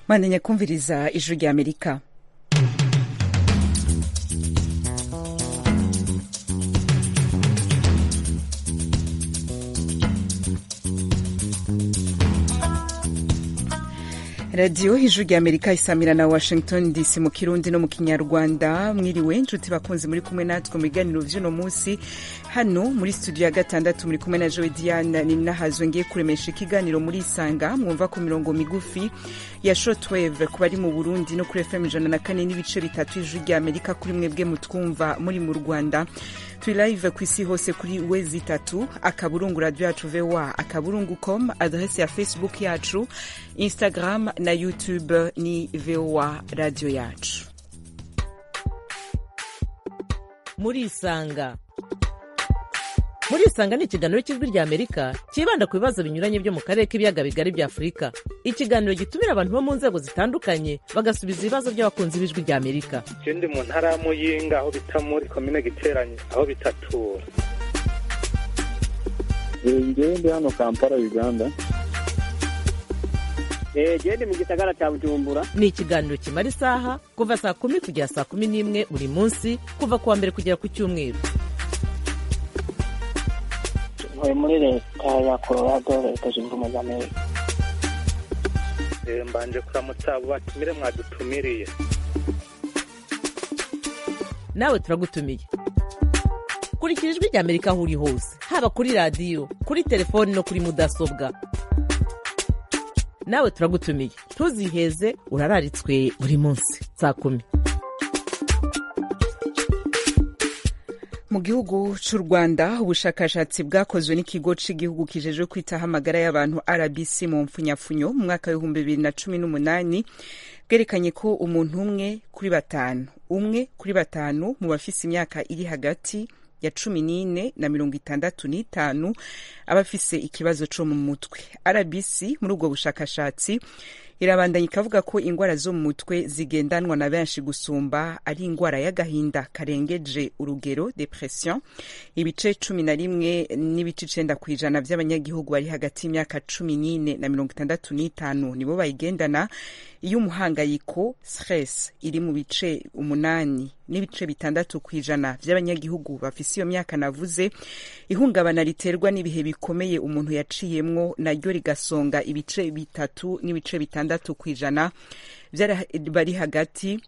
mwanenya kumviriza ijwi rya amerika radiyo hejuru ya amerika isamira na washington dc mu kirundi no mu kinyarwanda mwiriwe inshuti bakunzi muri kumwe natwe mu biganiro by'uno munsi hano muri studio ya gatandatu muri kumwe na joe diana ni nahazo ngiye kuremesha ikiganiro muri isanga mwumva ku mirongo migufi ya shotwave ku bari mu burundi no kuri fm ijana na kane n'ibice bitatu ijuru rya amerika kuri mwebwe mutwumva muri mu rwanda turi live ku isi hose kuri wezi itatu akaburungu radiyo yacu voa akaburungu com adrese ya facebook yacu instagram na youtube ni voa radiyo yacu murisanga murisanga ni ikiganiro cy'ijwi rya amerika cyibanda ku bibazo binyuranye byo mu karere k'ibiyaga bigari bya afurika ikiganiro gitumira abantu bo mu nzego zitandukanye bagasubiza ibibazo by'abakunzi b'ijwi rya amerika ikindi mu ntara ya muyinga aho bita muri komine giteranye aho bitatura ngende hano kampala uganda gende mu gisagara cya bujumbura ni ikiganiro kimara isaha kuva saa kumi kugera saa kumi n'imwe buri munsi kuva ku wa mbere kugera ku cyumweru muri leta ya colorado leta zunze ubumwe za amerika mbanje kuramutsa abo batumire mwadutumiriye nawe turagutumiye kurikira ijwi rya amerika aho uri hose haba kuri radiyo kuri telefoni no kuri mudasobwa nawe turagutumiye ntuziheze urararitswe buri munsi saa kumi mu gihugu cy'u rwanda ubushakashatsi bwakozwe n'ikigo cy'igihugu kijejwe kwitaho amagara y'abantu rbc mu mfunyafunyo mu mwaka w'ibihumbi bibiri na cumi n'umunani bwerekanye ko umuntu umwe kuri batanu umwe kuri batanu mu bafise imyaka iri hagati ya cumi n'ine na mirongo itandatu n'itanu abafise ikibazo co mu mutwe rbc muri ubwo bushakashatsi irabandanya ikavuga ko indwara zo mu mutwe zigendanwa na benshi gusumba ari indwara y'agahinda karengeje urugero depression ibice cumi na rimwe n'ibice icenda ku ijana by'abanyagihugu bari hagati y'imyaka cumi n'ine na mirongo itandatu n'itanu nibo bayigendana iyo umuhangayiko stress iri mu bice umunani n'ibice bitandatu ku ijana by'abanyagihugu bafise iyo myaka navuze ihungabana riterwa n'ibihe bikomeye umuntu yaciyemwo naryo rigasonga ibice bitatu n'ibice bitandatu ku ijana bari hagati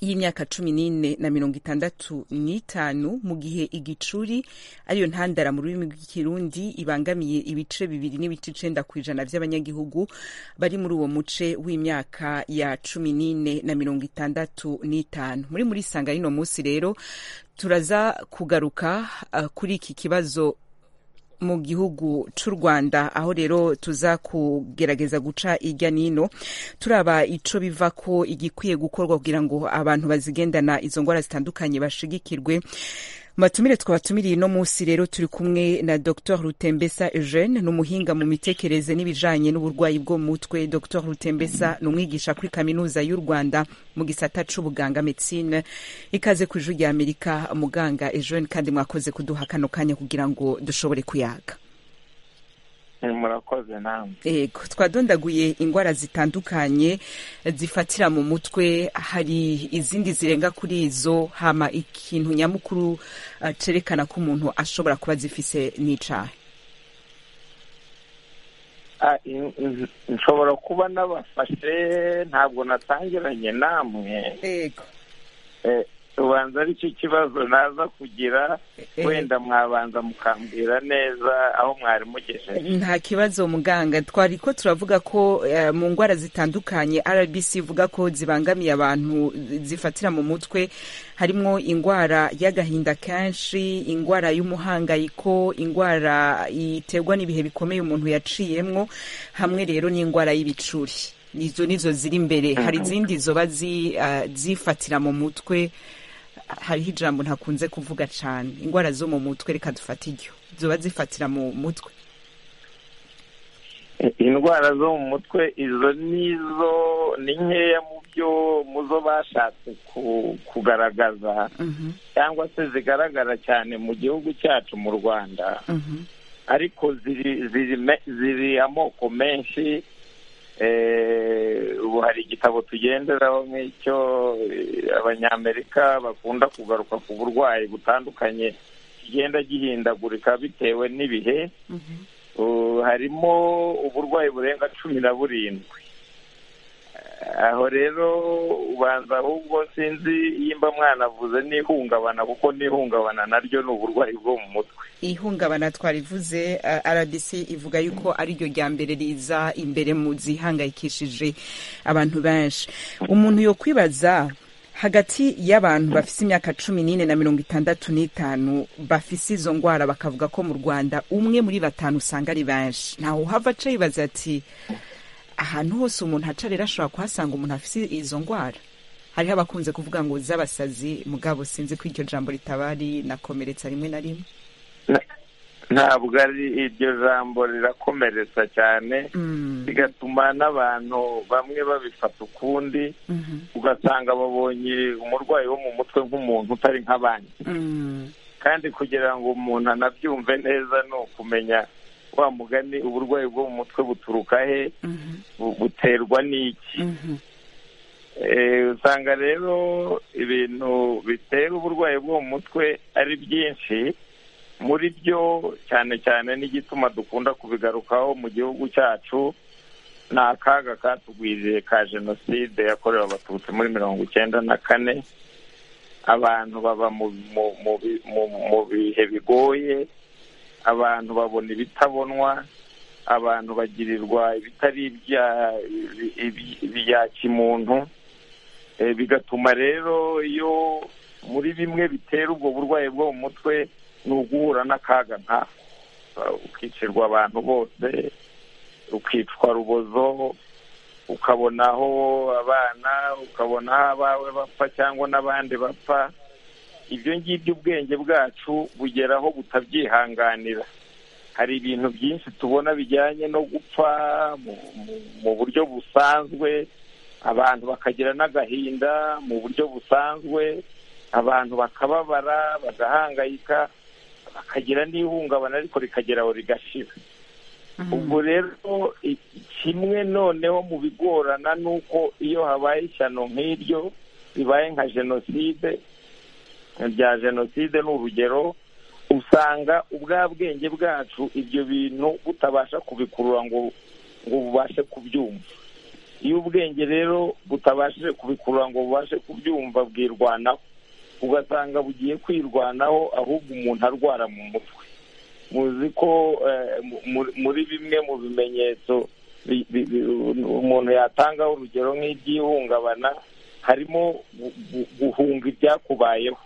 y'imyaka cumi n'ine na mirongo itandatu n'itanu mu gihe igicuri ariyo ntandara mu rurimi rw'ikirundi ibangamiye ibice bibiri n'ibice icenda ku ijana by'abanyagihugu bari muri uwo muce w'imyaka ya cumi n'ine na mirongo itandatu n'itanu muri muri sanga rino munsi rero turaza kugaruka uh, kuri iki kibazo mu gihugu cy'u rwanda aho rero tuza kugerageza guca irya nino turaba ico biva ko igikwiye gukorwa kugira ngo abantu bazigendana izo ndwara zitandukanye bashigikirwe matumire twabatumiriye no munsi rero turi kumwe na dr rutembesa eugene ni umuhinga mu mitekerereze n'ibijanye n'uburwayi bwo mu mutwe dr rutembesa ni umwigisha kuri kaminuza y'u rwanda mu gisata c'ubuganga medicine ikaze ku ijuru rya amerika muganga eugene kandi mwakoze kuduha kano kanya kugira ngo dushobore kuyaga murakoze namwe yego twadondaguye indwara zitandukanye zifatira mu mutwe hari izindi zirenga kuri izo hama ikintu nyamukuru uh, cerekana ko umuntu ashobora kuba zifise n'icahe Ah, in- in- nshobora kuba nabafashe ntabwo natangiranye namwe yego Eh, ubanza ari cyo kibazo naza kugira wenda mwabanza mukambwira neza aho mwari mugejeje nta kibazo muganga twari ko turavuga ko eh, mu ndwara zitandukanye rbc ivuga ko zibangamiye abantu zifatira mu mutwe harimo indwara y'agahinda kenshi indwara y'umuhangayiko indwara iterwa n'ibihe bikomeye umuntu yaciyemwo hamwe rero n'indwara y'ibicuri izo nizo ziri imbere hari izindi zoba zi- ah, zifatira mu mutwe hariho ijambo ntakunze kuvuga cyane indwara zo mu mutwe reka dufate iryo zoba zifatira mu mutwe indwara zo mu mutwe izo nizo ni nkeya mu byo mu zo bashatse ku- kugaragaza Mhm, cyangwa se zigaragara cyane mu gihugu cyacu mu rwanda mhm. ariko ziri ziri me- ziri amoko menshi ubu hari igitabo tugenderaho nk'icyo eh, abanyamerika bakunda kugaruka ku burwayi butandukanye kigenda gihindagurika bitewe n'ibihe Uh, harimo uburwayi burenga cumi na burindwi aho rero ubanza ahubwo sinzi yimba mwanavuze n'ihungabana kuko n'ihungabana naryo ni uburwayi bwo mu mutwe ihungabana twarivuze eh, rbc ivuga yuko ariryo rya mbere riza imbere mu zihangayikishije abantu benshi umuntu yo kwibaza hagati y'abantu bafise imyaka cumi n'ine na mirongo itandatu n'itanu bafise izo ngwara bakavuga ko mu rwanda umwe muri batanu usanga ari benshi ntawe uhava aca yibaza ati ahantu hose umuntu aca rero ashobora kuhasanga umuntu afise izo ngwara hariho abakunze kuvuga ngo z'abasazi mugabo sinzi ko iryo jambo ritaba rinakomeretsa rimwe na rimwe ntabwo ari iryo jambo rirakomeretsa cyane Mm. bigatuma n'abantu bamwe babifata ukundi Mhm. ugasanga babonye umurwayi wo mu mutwe nk'umuntu utari nk'abandi Mm. kandi kugira ngo umuntu anabyumve neza ni ukumenya wa mugani uburwayi bwo mu mutwe buturuka he Mhm. bu- buterwa n'iki Mhm. Eh, usanga rero ibintu bitera uburwayi bwo mu mutwe ari byinshi muri byo cyane cyane n'igituma dukunda kubigarukaho mu gihugu cyacu ni akaga katugwiriye ka jenoside yakorewe abatutsi muri mirongo icyenda na kane abantu baba mu, mu, mu, bi- mu, mu bihe bigoye abantu babona ibitabonwa abantu bagirirwa ibitari ibya ibi- ibi- ibya kimuntu Eh, bigatuma rero iyo muri bimwe bitera ubwo burwayi bwo mu mutwe ni uguhura n'akaga nka ukicirwa abantu bose ukicwa rubozo ukabonaho abana ukabonaho abawe bapfa cyangwa n'abandi bapfa ibyo ngibyo ubwenge bwacu bugeraho butabyihanganira hari ibintu byinshi tubona bijyanye no gupfa mu- mu- mu buryo busanzwe abantu bakagira n'agahinda mu buryo busanzwe abantu bakababara bagahangayika bakagira n'ihungabana ariko rikagera aho rigashira ubwo rero i- kimwe noneho mu bigorana ni uko iyo habaye ishyano nk'iryo ribaye nka jenoside rya jenoside ni urugero usanga ubwa bwenge bwacu ibyo bintu butabasha kubikurura ngo ngo bubashe kubyumva iyo ubwenge rero butabashije kubikurura ngo bubashe kubyumva bwirwanaho ugasanga bugiye kwirwanaho ahubwo umuntu arwara mu mutwe muzi ko eh, mu- muri- muri bimwe mu bimenyetso bi- bi- bi- umuntu yatangaho urugero nk'iby'ihungabana harimo gu- gu- guhunga ibyakubayeho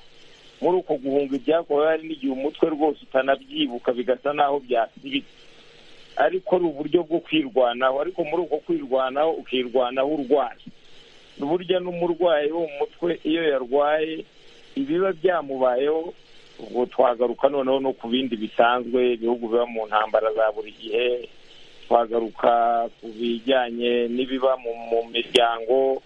muri uko guhunga ibyakubayeho hari n'igihe umutwe rwose utanabyibuka bigasa n'aho byasibitse ariko ari uburyo bwo kwirwanaho ariko muri uko kwirwanaho ukirwanaho urwaye burya n'umurwayi wo mu mutwe iyo yarwaye ibiba byamubayeho ubwo twagaruka noneho no ku bindi bisanzwe ibihugu biba mu ntambara za buri gihe twagaruka ku bijyanye n'ibiba mu, mu miryango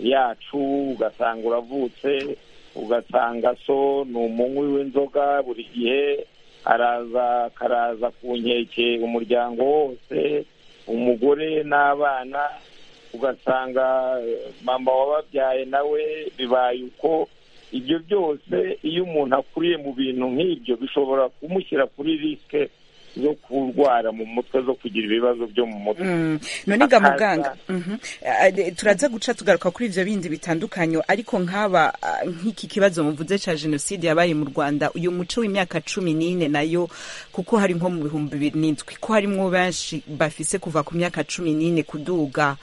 yacu ugasanga uravutse ugasanga so ni umunywi w'inzoga buri gihe araza akaraza ku nkeke umuryango wose umugore n'abana ugasanga eh, mama wababyaye nawe bibaye uko ibyo byose iyo umuntu akuriye mu bintu nk'ibyo bishobora kumushyira kuri risike zo kurwara mu mutwe zo kugira ibibazo byo mu mutwe Mm. none ga Akaza. muganga Mhm. Ah, de- turaza guca tugaruka kuri ibyo bindi bitandukanye ariko nk'aba ah, nk'iki kibazo muvuze cya jenoside yabaye mu rwanda uyu muco w'imyaka cumi n'ine nayo kuko hari nko mu bihumbi bibiri n'indwi ko harimwo benshi bafise kuva ku myaka cumi n'ine kuduga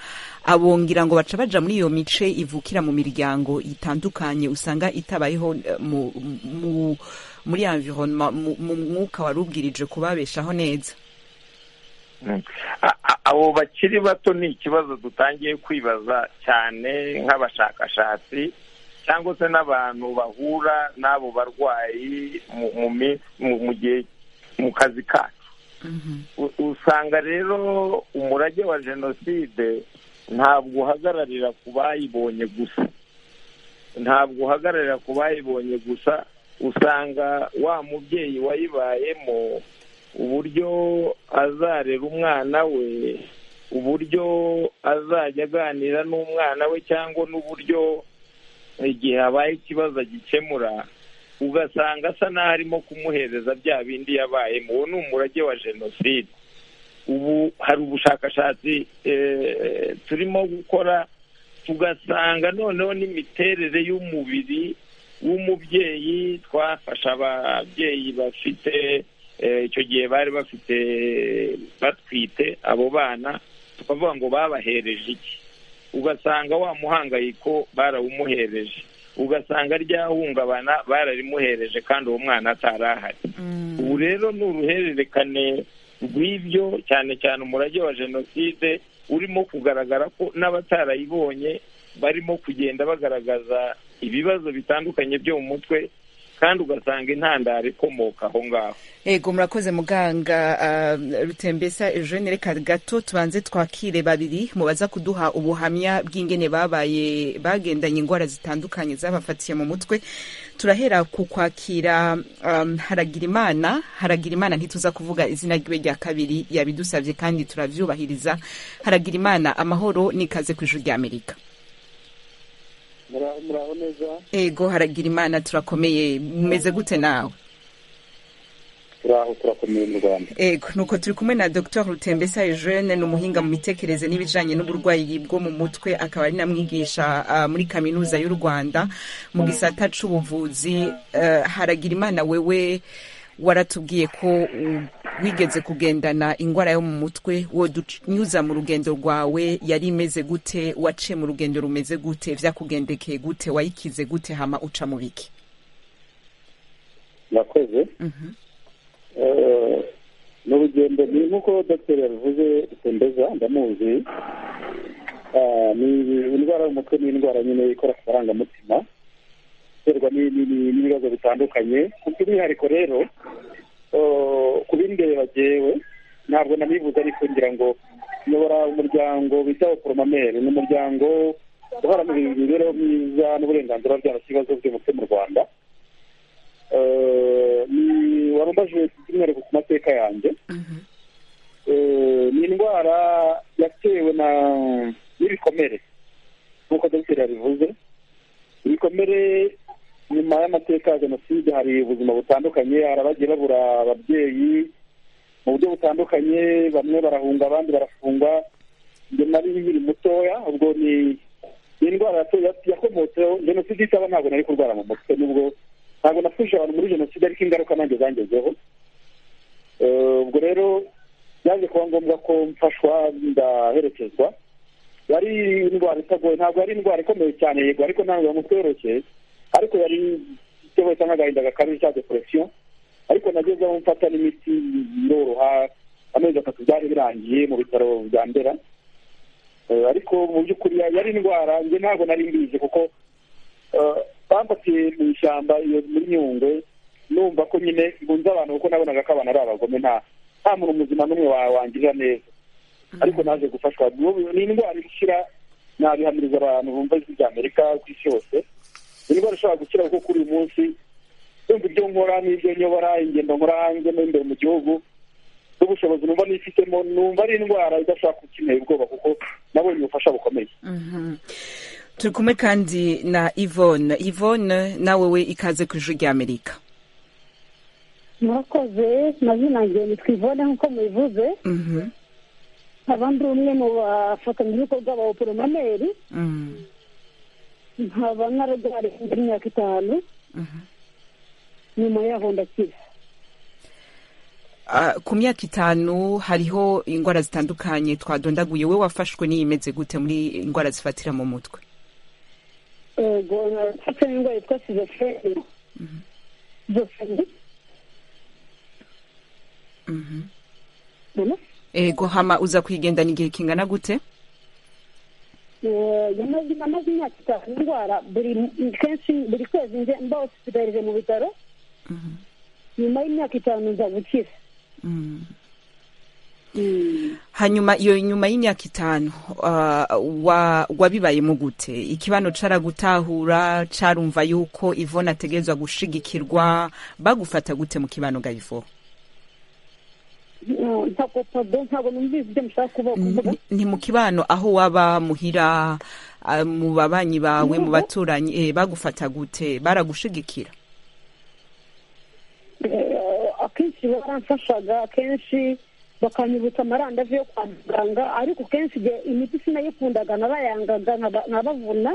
abongera ngo baca baja muri iyo mice ivukira mu miryango itandukanye usanga itabayeho eh, mu, mu, muri environnement mu, mu mwuka wari ubwirije kubabeshaho neza Mm. A- a- abo bakiri bato ni ikibazo dutangiye kwibaza cyane nk'abashakashatsi cyangwa se n'abantu bahura n'abo barwayi mu- mu mi- mu- mu gihe mu kazi kacu U- usanga rero umurage wa jenoside ntabwo uhagararira ku bayibonye gusa ntabwo uhagararira ku bayibonye gusa usanga wa mubyeyi wayibayemo uburyo azarera umwana we uburyo azajya aganira n'umwana we cyangwa n'uburyo igihe habaye ikibazo agikemura ugasanga asa n'aho arimo kumuhereza bya bindi yabaye uwo ni umurage wa jenoside ubu hari ubushakashatsi turimo gukora tugasanga noneho n'imiterere y'umubiri w'umubyeyi twafasha ababyeyi bafite icyo gihe bari bafite batwite abo bana tukavuga ngo babahereje iki ugasanga wa muhangayiko barawumuhereje ugasanga ryahungabana bararimuhereje kandi uwo mwana atari ahari ubu rero ni uruhererekane rw'ibyo cyane cyane umurage wa jenoside urimo kugaragara ko n'abatarayibonye barimo kugenda bagaragaza ibibazo bitandukanye byo mu mutwe kandi ugasanga intandaro ikomoka aho ngaho ego murakoze muganga rutembesa eugene reka gato tubanze twakire babiri mubaza kuduha ubuhamya bw'ingene babaye bagendanye indwara zitandukanye zabafatiye mu mutwe turahera ku kwakira haragira imana haragira imana ntituza kuvuga izina ryiwe rya kabiri yabidusabye kandi turabyubahiriza haragira imana amahoro n'ikaze ku ijuru ry'amerika muraho neza ego haragira imana turakomeye mumeze gute nawe turaho turakomeye mu rwanda ego nuko turi kumwe na dr rutembesa eugene ni umuhinga mu mitekerereze n'ibijyanye n'uburwayi bwo mu mutwe akaba ari namwigisha ah, muri kaminuza y'u rwanda mu gisata c'ubuvuzi Eh, haragira imana wewe waratubwiye ko u- wigeze kugendana indwara yo mu mutwe wodunyuza mu rugendo rwawe yari imeze gute waciye mu rugendo rumeze gute vyakugendekeye gute wayikize gute hama uca mu biki murakoze Eh, ni urugendo ni nk'uko dogiteri yabivuze rutembeza ndamuzi Ah, ni indwara y'umutwe ni indwara nyine ikora ku marangamutima iterwa ni- ni- ni- n'ibibazo bitandukanye ku by'umwihariko rero eh, ku bindeba jyewe ntabwo namibuze ariko ngira ngo nyobora umuryango bita oporomamere ni umuryango uharanira imibereho myiza n'uburenganzira bw'abantu ibibazo by'umutwe mu rwanda Eh, ni warumbaje by'umwihariko ku mateka yanjye Eh, ni indwara yatewe na n'ibikomere nk'uko dogiteri yabivuze ibikomere nyuma y'amateka ya jenoside hari ubuzima butandukanye hari abagiye babura ababyeyi mu buryo butandukanye bamwe barahunga abandi barafungwa njye nari nkiri mutoya ubwo ni ni indwara yato- ya- yakomotseho jenoside itaba ntabwo nari kurwara mu mutwe nubwo ntabwo napfuje abantu muri jenoside ariko ingaruka nanjye zangezeho Eh, ubwo rero byaje kuba ngombwa ko mfashwa ndaherekezwa yari indwara itagoye ntabwo yari indwara ikomeye cyane yego ariko ntabwo yamutoroshye ariko yari itewe cyangwa agahinda gakabije cya depression ariko nageze aho mfata n'imiti iroroha amezi atatu byari birangiye mu bitaro bya ndera Eh, ariko mu by'ukuri ya- yari indwara njye ntabwo nari mbizi kuko eh, bamfatiye mu ishyamba iyo muri nyungwe numva ko nyine ngunze abantu kuko nabonaga ko abantu ari abagome nta nta muntu muzima n'umwe wa- wangirira neza ariko naje gufashwa N'ubu- ni indwara ishira nabihamiriza abantu bumva ijwi rya amerika ku isi yose ni indwara ishobora gukira kuko kuri uyu munsi yumva ibyo nkora n'ibyo nyobora ingendo nkora hanze n'imbere mu gihugu n'ubushobozi numva nifitemo numva ari indwara idashobora gukenera ubwoba kuko nabonye ubufasha bukomeye Mhm. turi kumwe kandi na yvonne yvonne nawe we ikaze ku ijuru ry'amerika murakoze mazina yanjye nitwa ivone nk'uko mubivuze Mhm, nkaba ndi umwe mu bafatanyabikorwa ba oporomameri mhm, nkaba narwariye imyaka itanu mhm. nyuma yaho ndakira Ah, ku myaka itanu hariho indwara zitandukanye twadondaguye we wafashwe n'iyimeze gute muri indwara zifatira mu mutwe ego nafashe n'indwara yitwa sizofreni zofreni Mhm. none ego hama uza kuyigendana igihe kingana gute Eh, yamaze namaze imyaka itanu ndwara buri kenshi buri kwezi nje mba hosipitalije mu bitaro nyuma y'imyaka itanu nza gukira Mhm. Mm. hanyuma iyo nyuma y'imyaka itanu ah, wa- wabibayemo gute ikibano caragutahura carumva yuko ivona ategezwa gushigikirwa bagufata gute mu kibano ga ivo ntabwo podo ntabwo numvise ibyo mushaka kuba- kuvuga Ni- ni mu kibano aho waba muhira ah, mu babanyi bawe mu baturanyi eh, bagufata gute baragushigikira Eh, akenshi baramfashaga akenshi bakanyibutsa amarandazi yo kwa muganga ariko kenshi igihe imiti sinayikundaga nabayangaga nkaba- nkabavuna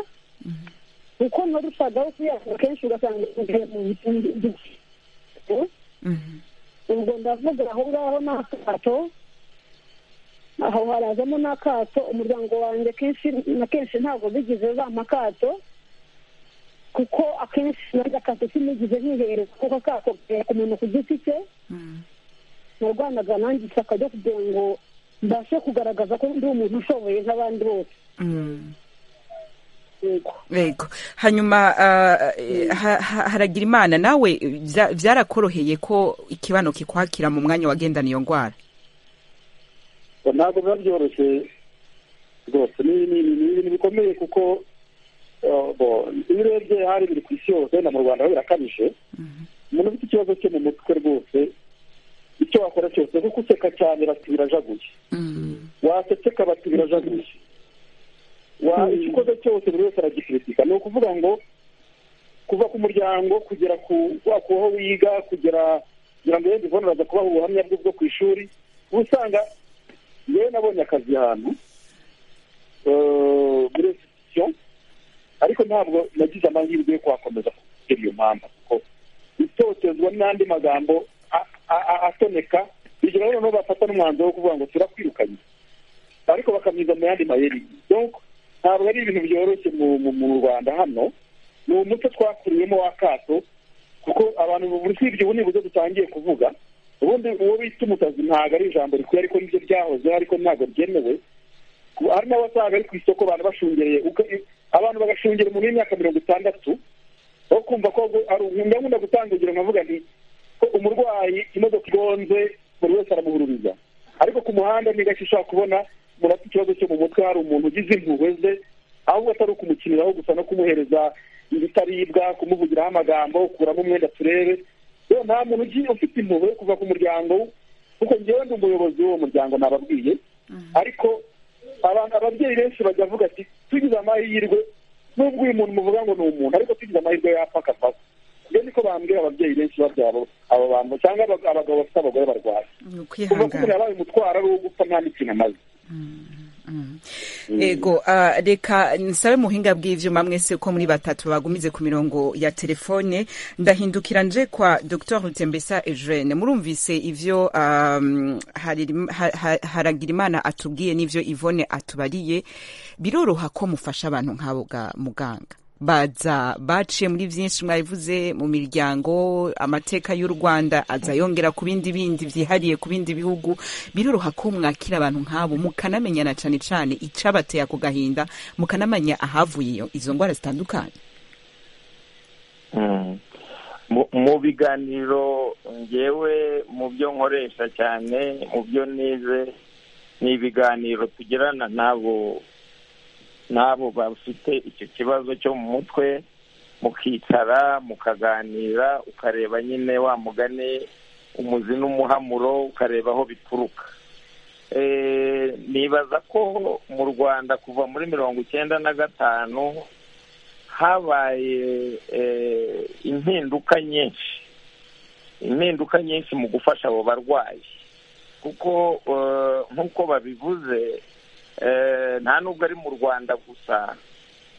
kuko narushagaho kuyanga kenshi ugasanga igihe mu biti Mhm. ubwo ndavuga aho ngaho ni akato aho harazamo n'akato umuryango wanjye kenshi na kenshi ntabwo bigize bampa akato kuko akenshi nanjye akato sinigize nkihereza kuko akato gahera ku muntu ku giti cye Mhm. narwanaga nanjye ishyaka ryo kugira ngo mbashe kugaragaza ko ndi umuntu ushoboye nk'abandi bose Mhm. yego yego hanyuma ah, eh, ha- ha- haragira imana nawe eh, bya- byarakoroheye ko ikibano kikwakira mu mwanya wagendana iyo ndwara ntabwo biba byoroshye rwose ni ni- ni ibintu bikomeye kuko eh, bo, iyo urebye hari biri ku isi yose na mu rwanda ho birakabije umuntu ufite ikibazo cyo mu mutwe rwose icyo wakora cyose kuko useka cyane bati birajaguye wasetse kabati birajaguye wa icyo ukoze cyose buri wese aragikritika ni ukuvuga ngo kuva ku muryango kugera ku wa ku aho wiga kugera kugira ngo yenda ivone araza kubaha ubuhamya bwe bwo ku ishuri uba usanga yewe nabonye akazi ahantu eh, muri institution ariko ntabwo nagize amahirwe yo kuhakomeza kubera iyo mpamvu kuko itotezwa n'andi magambo a- a- a- atoneka iryo rero noneho bafata n'umwanzuro wo kuvuga ngo turakwirukanye ariko bakamwiza mu yandi mayeri donc ntabwo ari ibintu byoroshye mu- mu mu rwanda hano ni umuco twakuriyemo w'akato kuko abantu usibye ubu nibuze dutangiye kuvuga ubundi uwo bita umusazi ntabwo ari ijambo rikwiye ariko nibyo byahozeho ariko ntabwo byemewe Ku- hari n'abasanga ari ku isoko abantu bashungereye uka- abantu bagashungera umuntu w'imyaka mirongo itandatu aho kumva ko ahubwo ari nkunda nkunda gutanga urugero nkavuga nti ko umurwayi imodoka igonze buri wese aramuhururiza ariko ku muhanda ni gake ushobora kubona umuntu afite ikibazo cyo mu mutwe hari umuntu ugize impuhwe ze ahubwo atari ukumukiniraho gusa no kumuhereza ibitaribwa kumuvugiraho amagambo kuramo umwenda turebe rero nta muntu ugiye ufite impuhwe yo kuva ku muryango kuko njyewe ndi umuyobozi w'uwo muryango nababwiye ariko abantu ababyeyi benshi bajya bavuga ati tugize amahirwe nubwo uyu muntu muvuga ngo ni umuntu ariko tugize amahirwe yapfa akavaho ibyo niko bambwira ababyeyi benshi babyara abo bantu cyangwa abag- abagabo bafite abagore barwaye ni kuva ukwihangana ko umuntu yabaye umutwaro ari uwo gupfa nta n'ikintu amaze ego ah, reka nsabe muhinga bw'ivyuma mwese ko muri batatu bagumize ku mirongo ya telefone ndahindukira nje kwa dr rutembesa eugene murumvise ivyo um, Haririm- Ha- Ha- haragirimana atubwiye n'ivyo ivone atubariye biroroha ko mufasha abantu nk'abo ga- muganga baza baciye muri byinshi mwabivuze mu miryango amateka y'u rwanda aza yongera ku bindi bindi byihariye ku bindi bihugu biroroha ko mwakira abantu nk'abo mukanamenyana cyane cyane icabateye ako gahinda mukanamenya ahavuye iyo- izo ndwara zitandukanye Mm. Mu- mu biganiro ngewe mu byo nkoresha cyane mu byo nize ni ibiganiro tugirana n'abo n'abo bafite icyo kibazo cyo mu mutwe mukicara mukaganira ukareba nyine wa mugani umuzi n'umuhamuro ukareba aho bituruka Eh, nibaza ko mu rwanda kuva muri mirongo icyenda na gatanu habaye eh, impinduka nyinshi impinduka nyinshi mu gufasha abo barwayi kuko eh, nk'uko babivuze eh, nta nubwo ari mu rwanda gusa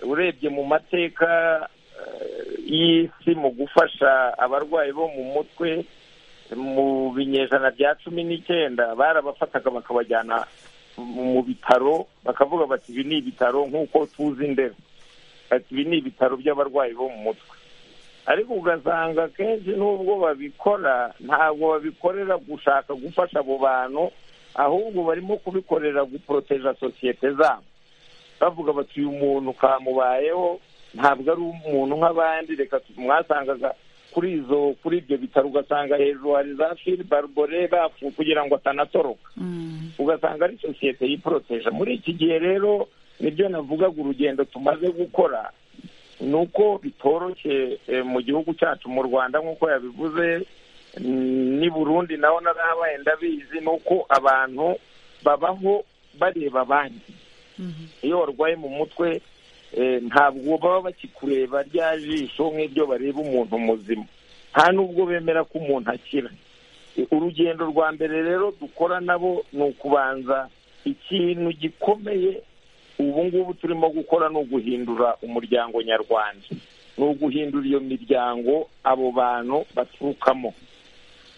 urebye mu mateka eh, y'isi mu gufasha abarwayi bo mu mutwe mu binyejana bya cumi n'icyenda barabafataga bakabajyana mu bitaro bakavuga bati ibi ni ibitaro nk'uko tuzi ndera ati ibi ni ibitaro by'abarwayi bo mu mutwe ariko ugasanga kenshi n'ubwo babikora ntabwo babikorera gushaka gufasha abo bantu ahubwo barimo kubikorera guporoteja sosiyete zabo bavuga bati uyu muntu kamubayeho ntabwo ari umuntu nk'abandi reka tu- mwasangaga kuri izo kuri ibyo bitaro ugasanga hejuru hari za fili barubore bapfu kugira ngo atanatoroka ugasanga ari sosiyete yiporoteje muri iki gihe rero nibyo navugaga urugendo tumaze gukora ni uko bitoroshye eh, mu gihugu cyacu mu rwanda nk'uko yabivuze ni burundi naho narahabaye ndabizi ni uko abantu babaho bareba abandi iyo warwaye mu mutwe ntabwo baba bakikureba rya jisho nk'iryo bareba umuntu muzima nta n'ubwo bemera ko umuntu akira urugendo rwa mbere rero dukora nabo ni ukubanza ikintu gikomeye ubu ngubu turimo gukora ni uguhindura umuryango nyarwanda ni uguhindura iyo miryango abo bantu baturukamo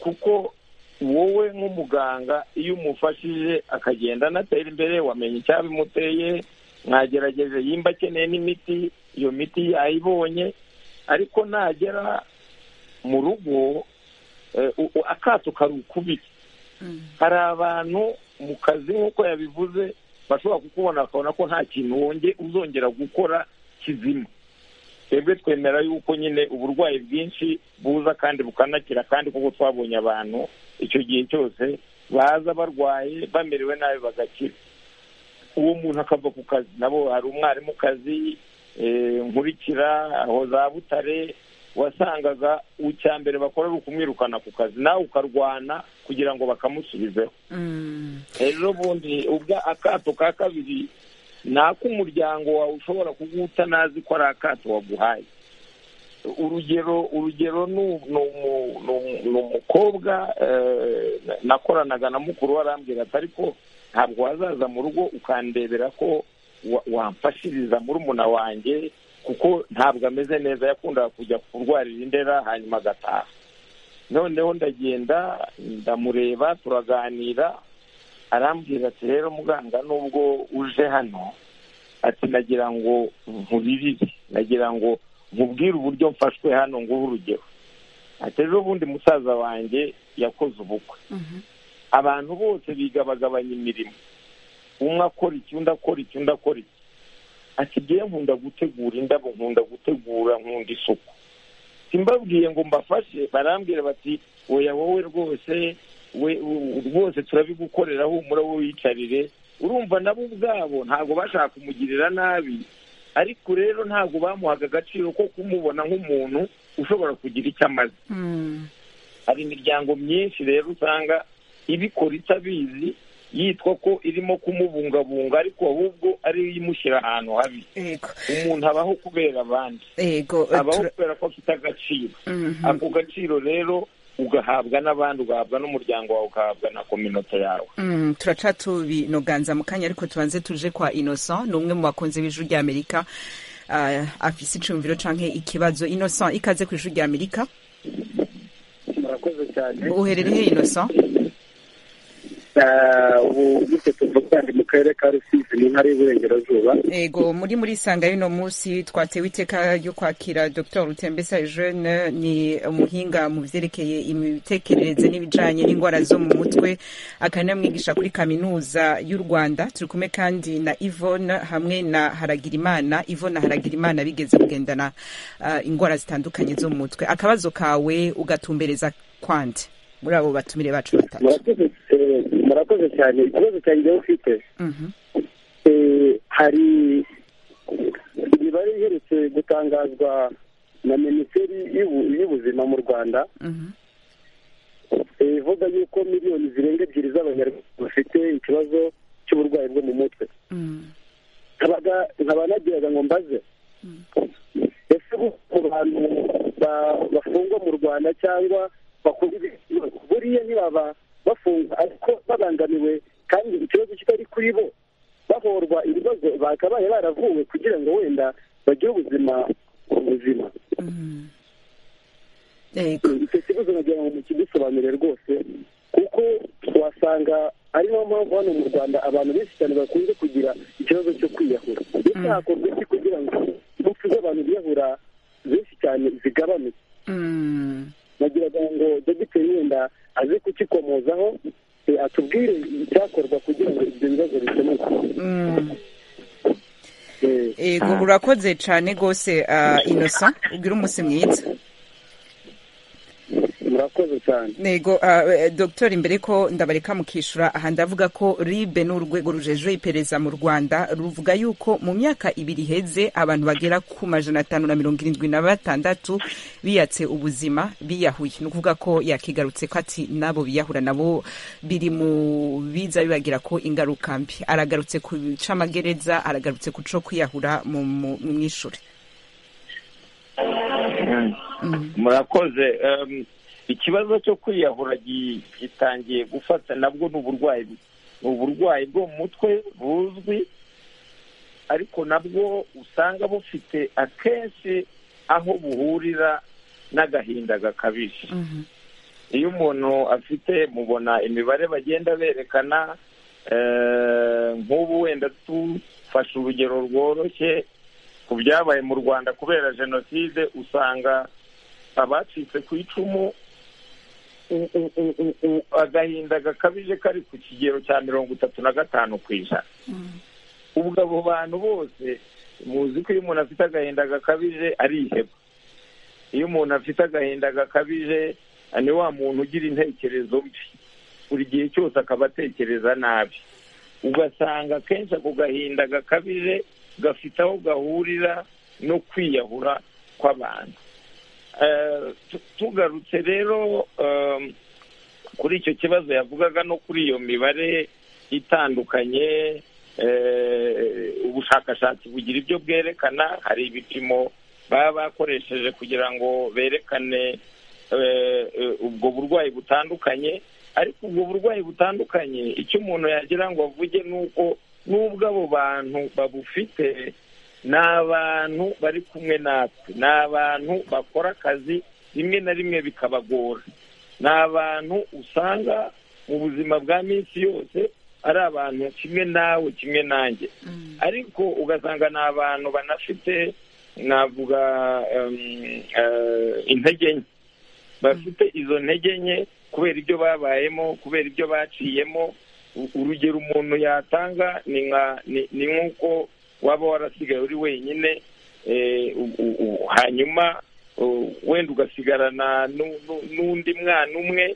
kuko wowe nk'umuganga iyo umufashije akagenda anatera imbere wamenya icyabimuteye mwagerageje yimba akeneye n'imiti iyo miti yayibonye ariko nagera mu rugo akato kari ukubiri hari abantu mu kazi nk'uko yabivuze bashobora kukubona bakabona ko nta kintu uzongera gukora kizima twebwe twemera yuko nyine uburwayi bwinshi buza kandi bukanakira kandi kuko twabonye abantu icyo gihe cyose baza barwaye bamerewe nabi bagakira uwo muntu akava ku kazi nabo hari umwarimukazi nkurikira aho za butare wasangaga icya mbere bakora ari ukumwirukana ku kazi nawe ukarwana kugira ngo bakamusubizeho rero bundi ubwa akato ka kabiri ni ak'umuryango wawe ushobora kuguta ntazi ko ari akato waguhaye urugero urugero ni umukobwa nakoranaga na mukuru arambwira ati ariko ntabwo wazaza mu rugo ukandebera ko wamfashiriza murumuna wanjye kuko ntabwo ameze neza yakundaga kujya kurwarira indera hanyuma agataha noneho ndagenda ndamureba turaganira arambwira ati rero muganga nubwo uje hano ati nagira ngo nkuririre nagira ngo nkubwire uburyo mfashwe hano nguhe urugero ati ejo bundi musaza wanjye yakoze ubukwe abantu bose bigabagabanya imirimo umwe akora iki undi akora iki undi akora iki asigaye nkunda gutegura indabo nkunda gutegura nkunda isuku simbabwiye ngo mbafashe barambwira bati oya wowe rwose we rwose turabigukorera humura wowe wiyicarire urumva nabo ubwabo ntabwo bashaka kumugirira nabi ariko rero ntabwo bamuhaga agaciro ko kumubona nk'umuntu ushobora kugira icyo amaze hari imiryango myinshi rero usanga ibikora itabizi yitwa ko irimo kumubungabunga ariko ahubwo ariyo imushyira ahantu habi umuntu abaho kubera abandi abaho kubera ko afite agaciro ako gaciro rero ugahabwa n'abandi ugahabwa n'umuryango wawe ugahabwa na kominote yawe turaca tubinoganza mu kanya ariko tubanze tuje kwa innocent ni umwe mu bakunzi b'ijwi ry'amerika afise icumviro cyangwa ikibazo innocent ikaze ku ijwi ry'amerika murakoze cyane uherereye innocent ubu gutyo tuvuga mu karere ka rusizi mu ntara y'uburengerazuba ego muri muri isanga y'uno munsi twatewe iteka ryo kwakira dr rutembesa jeune ni umuhinga mu byerekeye imitekerereze n'ibijyanye n'indwara zo mu mutwe akanamwigisha kuri kaminuza y'u rwanda turi kumwe kandi na ivone hamwe na haragirimana ivone haragirimana bigeze kugendana indwara zitandukanye zo mu mutwe akabazo kawe ugatumbereza kwande muri abo batumire bacu batatu murakoze cyane ikibazo cyanjye ufite hari imibare iherutse gutangazwa na minisiteri y'ubuzima mu rwanda ivuga yuko miliyoni zirenga ebyiri z'abanyarwanda bafite ikibazo cy'uburwayi bwo mu mutwe nkaba nagiraga ngo mbaze ese ku bantu bafungwa mu rwanda cyangwa buriya ntibaba bafunga ariko babangamiwe kandi ikibazo kitari kuri bo bahorwa ibibazo bakabaye baravuwe kugira ngo wenda bagire ubuzima buzima icyo kibazo nagira ngo mukidusobanurire rwose kuko wasanga ari niyo mpamvu hano mu rwanda abantu benshi cyane bakunze kugira ikibazo cyo kwiyahura ndetse hakorwa iki kugira ngo impfu z'abantu biyahura benshi cyane zigabanuke nagiraga ngo dogiteri wenda aze kukikomozaho atubwire icyakorwa kugira ngo ibyo bibazo bikemuke ego urakoze cyane rwose innocent ubwira umunsi mwiza murakoze cyane ntego ah, dogiteri mbere ko ndabareka mukishura aha ndavuga ko ribe ni urwego rujejwe iperereza mu rwanda ruvuga yuko mu myaka ibiri iheze abantu bagera ku majana atanu na mirongo irindwi na batandatu biyatse ubuzima biyahuye ni ukuvuga ko yakigarutse ko ati nabo biyahura nabo biri mu biza bibagira ko ingaruka mbi aragarutse ku camagereza aragarutse ku co kwiyahura mu mu- mu mwishuri murakoze Em, ikibazo cyo kwiyahura gi- gitangiye gufata nabwo ni uburwayi ni uburwayi bwo mu mutwe buzwi ariko nabwo usanga bufite akenshi aho buhurira n'agahinda gakabije iyo umuntu afite mubona imibare bagenda berekana eh, nk'ubu wenda tufashe urugero rworoshye ku byabaye mu rwanda kubera jenoside usanga abacitse ku icumu u- u- u- u- u- agahinda gakabije kari ku kigero cya mirongo itatu na gatanu ku ijana ubwo abo bantu bose muzi ko iyo umuntu afite agahinda gakabije ariheba iyo umuntu afite agahinda gakabije ni wa muntu ugira intekerezo mbi buri gihe cyose akaba atekereza nabi ugasanga akenshi ako gahinda gakabije gafite aho gahurira no kwiyahura kw'abantu Eh, tu- tugarutse rero em, kuri icyo kibazo yavugaga no kuri iyo mibare itandukanye eh, ubushakashatsi bugira ibyo bwerekana hari ibipimo baba bakoresheje kugira ngo berekane eh, eh, ubwo burwayi butandukanye ariko ubwo burwayi butandukanye icyo umuntu yagira ngo avuge ni uko n'ubwo abo bantu babufite ni abantu bari kumwe natwe ni abantu bakora akazi rimwe na rimwe bikabagora ni abantu usanga mu buzima bwa minsi yose ari abantu kimwe nawe kimwe nanjye ariko ugasanga ni abantu banafite navuga em, eh, intege nke bafite izo ntege nke kubera ibyo babayemo kubera ibyo baciyemo U- urugero umuntu yatanga ni nka- ni- ni nk'uko waba warasigaye uri wenyine eh, u- u- u- hanyuma uh, wenda ugasigarana nu- nu- n'undi mwana umwe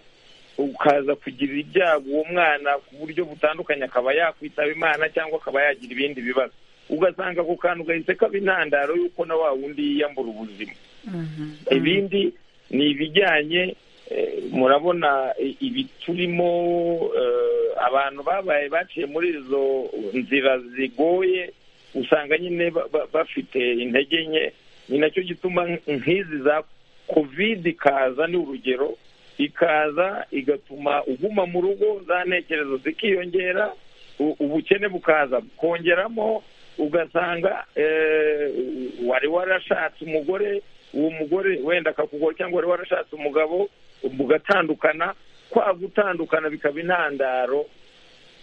ukaza kugira ibyago uwo mwana ku buryo butandukanye akaba yakwitaba imana cyangwa akaba yagira ibindi bibazo ugasanga ako kantu gahise kaba intandaro y'uko na wa wundi yiyambura ubuzima ibindi ni ibijyanye eh, murabona i- ibi turimo eh, abantu babaye baciye muri izo nzira zigoye usanga nyine ba- ba- bafite intege nke ni nacyo gituma nk- nk'izi za covid ikaza ni urugero ikaza igatuma uguma mu rugo za ntekerezo zikiyongera u- ubukene bukaza bukongeramo ugasanga eh, wari warashatse umugore uwo mugore wenda akakugora cyangwa wari warashatse umugabo mugatandukana kwa gutandukana bikaba intandaro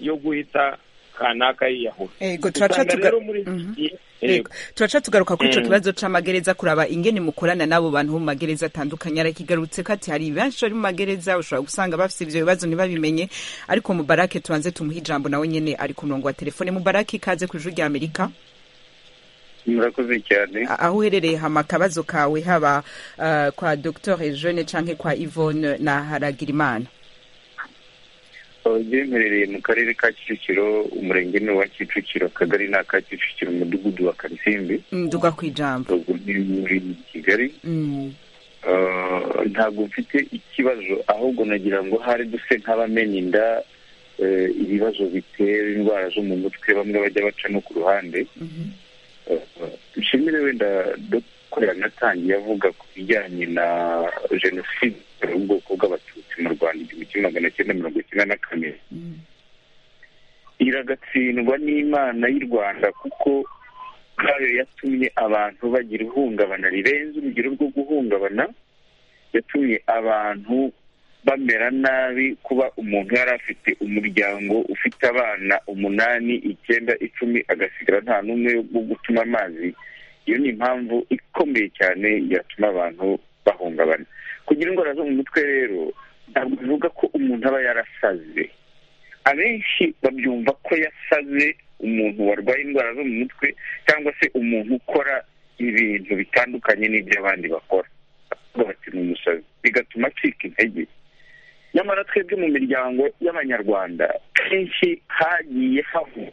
yo guhita kanaka yiyahura ego turaca usanga tuga rero muri iki Mhm. gihe Yego. yego. turaca tugaruka kuri icyo Mm. kibazo c'amagereza kuraba ingene mukorana n'abo bantu bo mu magereza atandukanye arakigarutse ko ati hari benshi bari mu magereza ushobora gusanga bafite ivyo bibazo ntibabimenye ariko mubarake tubanze tumuhe ijambo nawe nyene ari ku murongo wa telefone mubarake ikaze ku ijuru rya amerika murakoze cyane A- aho uherereye hama akabazo kawe haba eh, kwa dr jeune canke kwa yvonne na haragirimana byemerereye mu karere ka kicukiro umurenge ni uwa kicukiro akagari ni aka kicukiro umudugudu wa karisimbi nduga kw'ijambo ubwo ni muri kigali Mm. Eh, ntabwo mfite ikibazo ahubwo nagira ngo hari duse nk'abamena inda eh, ibibazo bitera indwara zo mu mutwe bamwe bajya baca no ku ruhande Mhm. nshimire wenda dr natangiye avuga ku bijyanye na jenoside mu bwoko bw'abatutsi mu rwanda igihumbi kimwe magana cyenda mirongo icyenda na kane Mm. iragatsindwa n'imana y'u rwanda kuko ubwayo yatumye abantu bagira ihungabana rirenze urugero rwo guhungabana yatumye abantu bamera nabi kuba umuntu yari afite umuryango ufite abana umunani icyenda icumi agasigara nta n'umwe wo gutuma amazi iyo ni impamvu ikomeye cyane yatuma abantu bahungabana kugira indwara zo mu mutwe rero ntabwo bivuga ko umuntu aba yarasaze abenshi babyumva ko yasaze umuntu warwaye indwara zo mu mutwe cyangwa se umuntu ukora ibintu bitandukanye n'iby'abandi bakora Bavuga bati ni umusazi bigatuma acika intege twebwe mu miryango y'abanyarwanda kenshi hagiye havugwa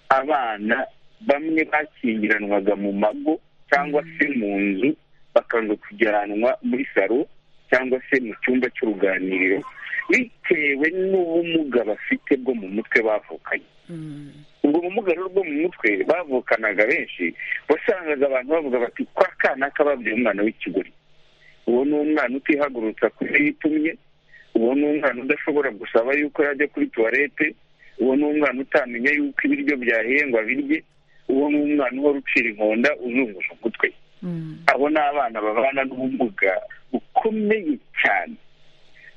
abana bamwe bakingiranwaga mu mago cyangwa se mu nzu bakanga kujyanwa muri salo cyangwa se mu cyumba cy'uruganiriro bitewe n'ubumuga bafite bwo mu mutwe bavukanye ubwo bumuga rero bwo mu mutwe bavukanaga benshi wasangaga abantu bavuga bati kwa kana kababwiye umwana w'ikigori uwo ni umwana utihagurutsa kuri yitumye uwo ni umwana udashobora gusaba yuko yajya kuri tuwarete uwo ni umwana utamenya yuko ibiryo byahengwa birye uwo ni umwana uhora ucira inkonda uzungusha umutwe abo ni abana babana n'ubumuga bukomeye cyane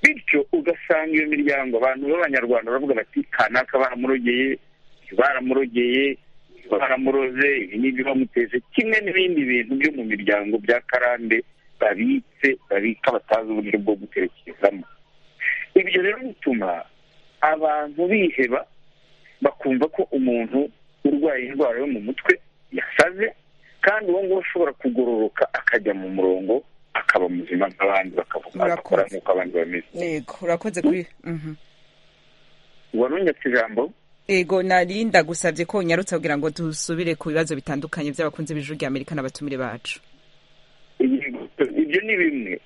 bityo ugasanga iyo miryango abantu b'abanyarwanda baravuga bati kanaka baramurogeye baramurogeye baramuroze ibi n'ibyo bamuteze kimwe n'ibindi bintu byo mu miryango bya karande babitse babika batazi uburyo bwo gutekerezamo ibyo rero bituma abantu biheba bakumva ko umuntu urwaye indwara yo mu mutwe yasaze kandi uwo nguwo ushobora kugororoka akajya mu murongo akaba muzima nk'abandi bakavuga agakora nk'uko abandi bameze yego urakoze kuri mhm. warunyatse ijambo yego narinda gusabye ko unyarutse kugira ngo dusubire ku bibazo bitandukanye by'abakunzi b'ijuru rya amerika n'abatumire bacu Yego, ibyo ni bimwe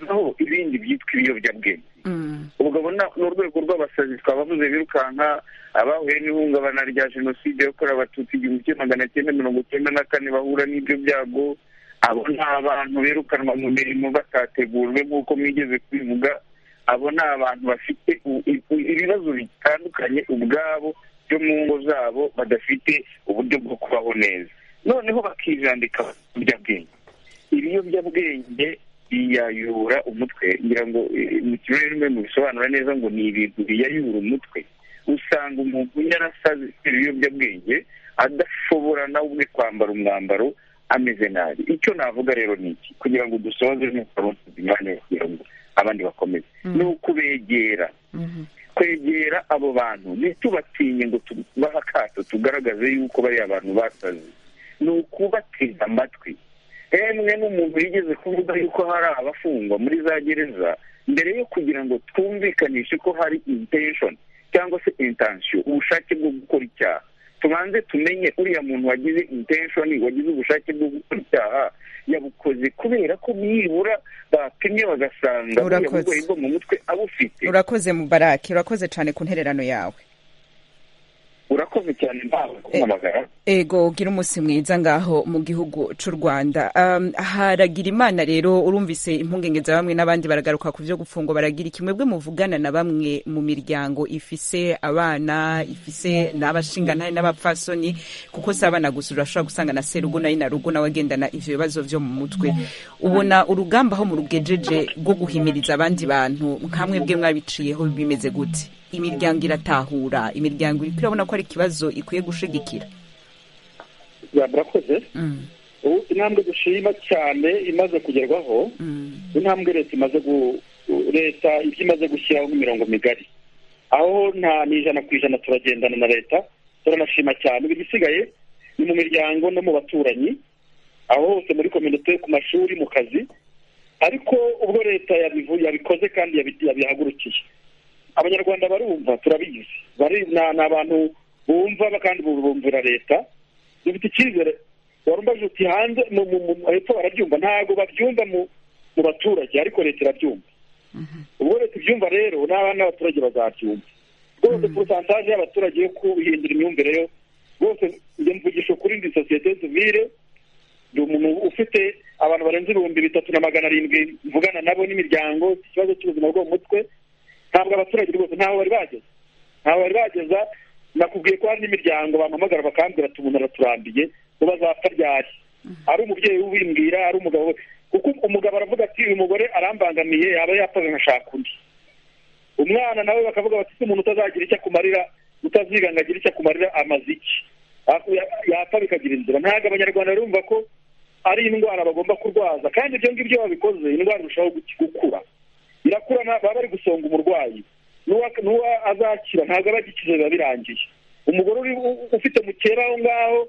naho ibindi byitwa ibiyobyabwenge Mm, ubwo abo ni urwego rw'abasazi twabavuze birukanka abahuye n'ihungabana rya jenoside yakorewe abatutsi igihumbi kimwe magana cyenda mirongo icyenda na kane bahura n'ibyo byago abo ni abantu birukanwa mu mirimo batategujwe nk'uko mwigeze kubivuga abo ni abantu bafite u- i- ibibazo bitandukanye ubwabo byo mu ngo zabo badafite uburyo bwo kubaho neza noneho bakijandika ibiyobyabwenge ibiyobyabwenge biyayura umutwe ngira ngo eh, mu kirere mu bisobanura neza ngo ni ibintu biyayura umutwe usanga umuntu yarasaze ibiyobyabwenge adashobora nawe ubwe kwambara umwambaro ameze nabi icyo navuga rero ni iki kugira ngo dusoze n'ukaronsiza imyanya yo kugira ngo abandi bakomeze ni ukubegera mhm. kwegera abo bantu ntitubatinye ngo tubahe akato tugaragaze yuko bari abantu basaze ni ukubatega amatwi hemwe n'umuntu yigeze kuvuga yuko hari abafungwa muri za gereza mbere yo kugira ngo twumvikanishe ko hari intention cyangwa se intention ubushake bwo gukora icyaha tubanze tumenye uriya muntu wagize intention wagize ubushake bwo gukora icyaha yabukoze kubera ko nibura bapimye bagasanga uriya Urakoze. burwayi bwo mu mutwe abufite urakoze mubaraki urakoze cyane ku ntererano yawe urakoze cyane ntawe kumpamagara ego gira umunsi mwiza ngaho mu gihugu cy'u rwanda Um, haragira imana rero urumvise impungenge za bamwe n'abandi baragaruka ku byo gufungwa baragira iki mwebwe muvugana na bamwe mu miryango ifise abana ifise n'abashinganahe n'abapfasoni kuko si abana gusa urashobora gusanga na serugo nayo na rugo nawe agendana ivyo bibazo vyo mu mutwe ubona urugamba aho murugejeje rwo guhimiriza abandi bantu nkamwe bwe mwabiciyeho bimeze gute imiryango iratahura imiryango iriko irabona ko ari ikibazo ikwiye gushigikira murakoze Mm, ubu intambwe dushima cyane imaze kugerwaho mm, intambwe leta imaze gu- leta ibyo imaze gushyiraho nk'imirongo migari aho nta n'ijana ku ijana turagendana na leta turanashima cyane ubu igisigaye ni mu miryango no mu baturanyi aho hose muri kominote ku mashuri mu kazi ariko ubwo leta yabivu- yabikoze kandi yabi- yabihagurukiye abanyarwanda barumva turabizi bari na- ni abantu bumva kandi bumvira leta dufite icyizere warumbaje uti hanze mu- mu- mu- hepfo barabyumva ntabwo babyumva mu mu baturage ariko leta irabyumva ubwo leta ibyumva rero n'abana n'abaturage bazabyumva rwose porosantaje y'abaturage yo guhindura imyumvire yo rwose njye mvugisha ukuri ndi sosiyete sivire ndi umuntu ufite abantu barenze ibihumbi bitatu na magana arindwi mvugana nabo n'imiryango iki kibazo cy'ubuzima bwo mu mutwe ntabwo abaturage rwose ntaho bari bageze ntaho bari bageza nakubwiye ko hari n'imiryango bampamagara bakambwira ati umuntu araturambiye ubu azapfa ryari ari umubyeyi ubimbwira ari umugabo we kuko umugabo aravuga ati uyu mugore arambangamiye yaba yapfaga nkashaka undi umwana nawe bakavuga bati si umuntu utazagira icyo akumarira utaziga ngo agire icyo akumarira amaze iki Ah, ya- yapfa bikagira inzira ntabwo abanyarwanda barumva ko ari indwara bagomba kurwaza kandi ibyo ngibyo babikoze indwara irushaho guki- gukura irakura nta- baba bari gusonga umurwayi n'uwa- n'uwa azakira ntabwo aba agikize biba birangiye umugore uri u- u- ufite mukera aho ngaho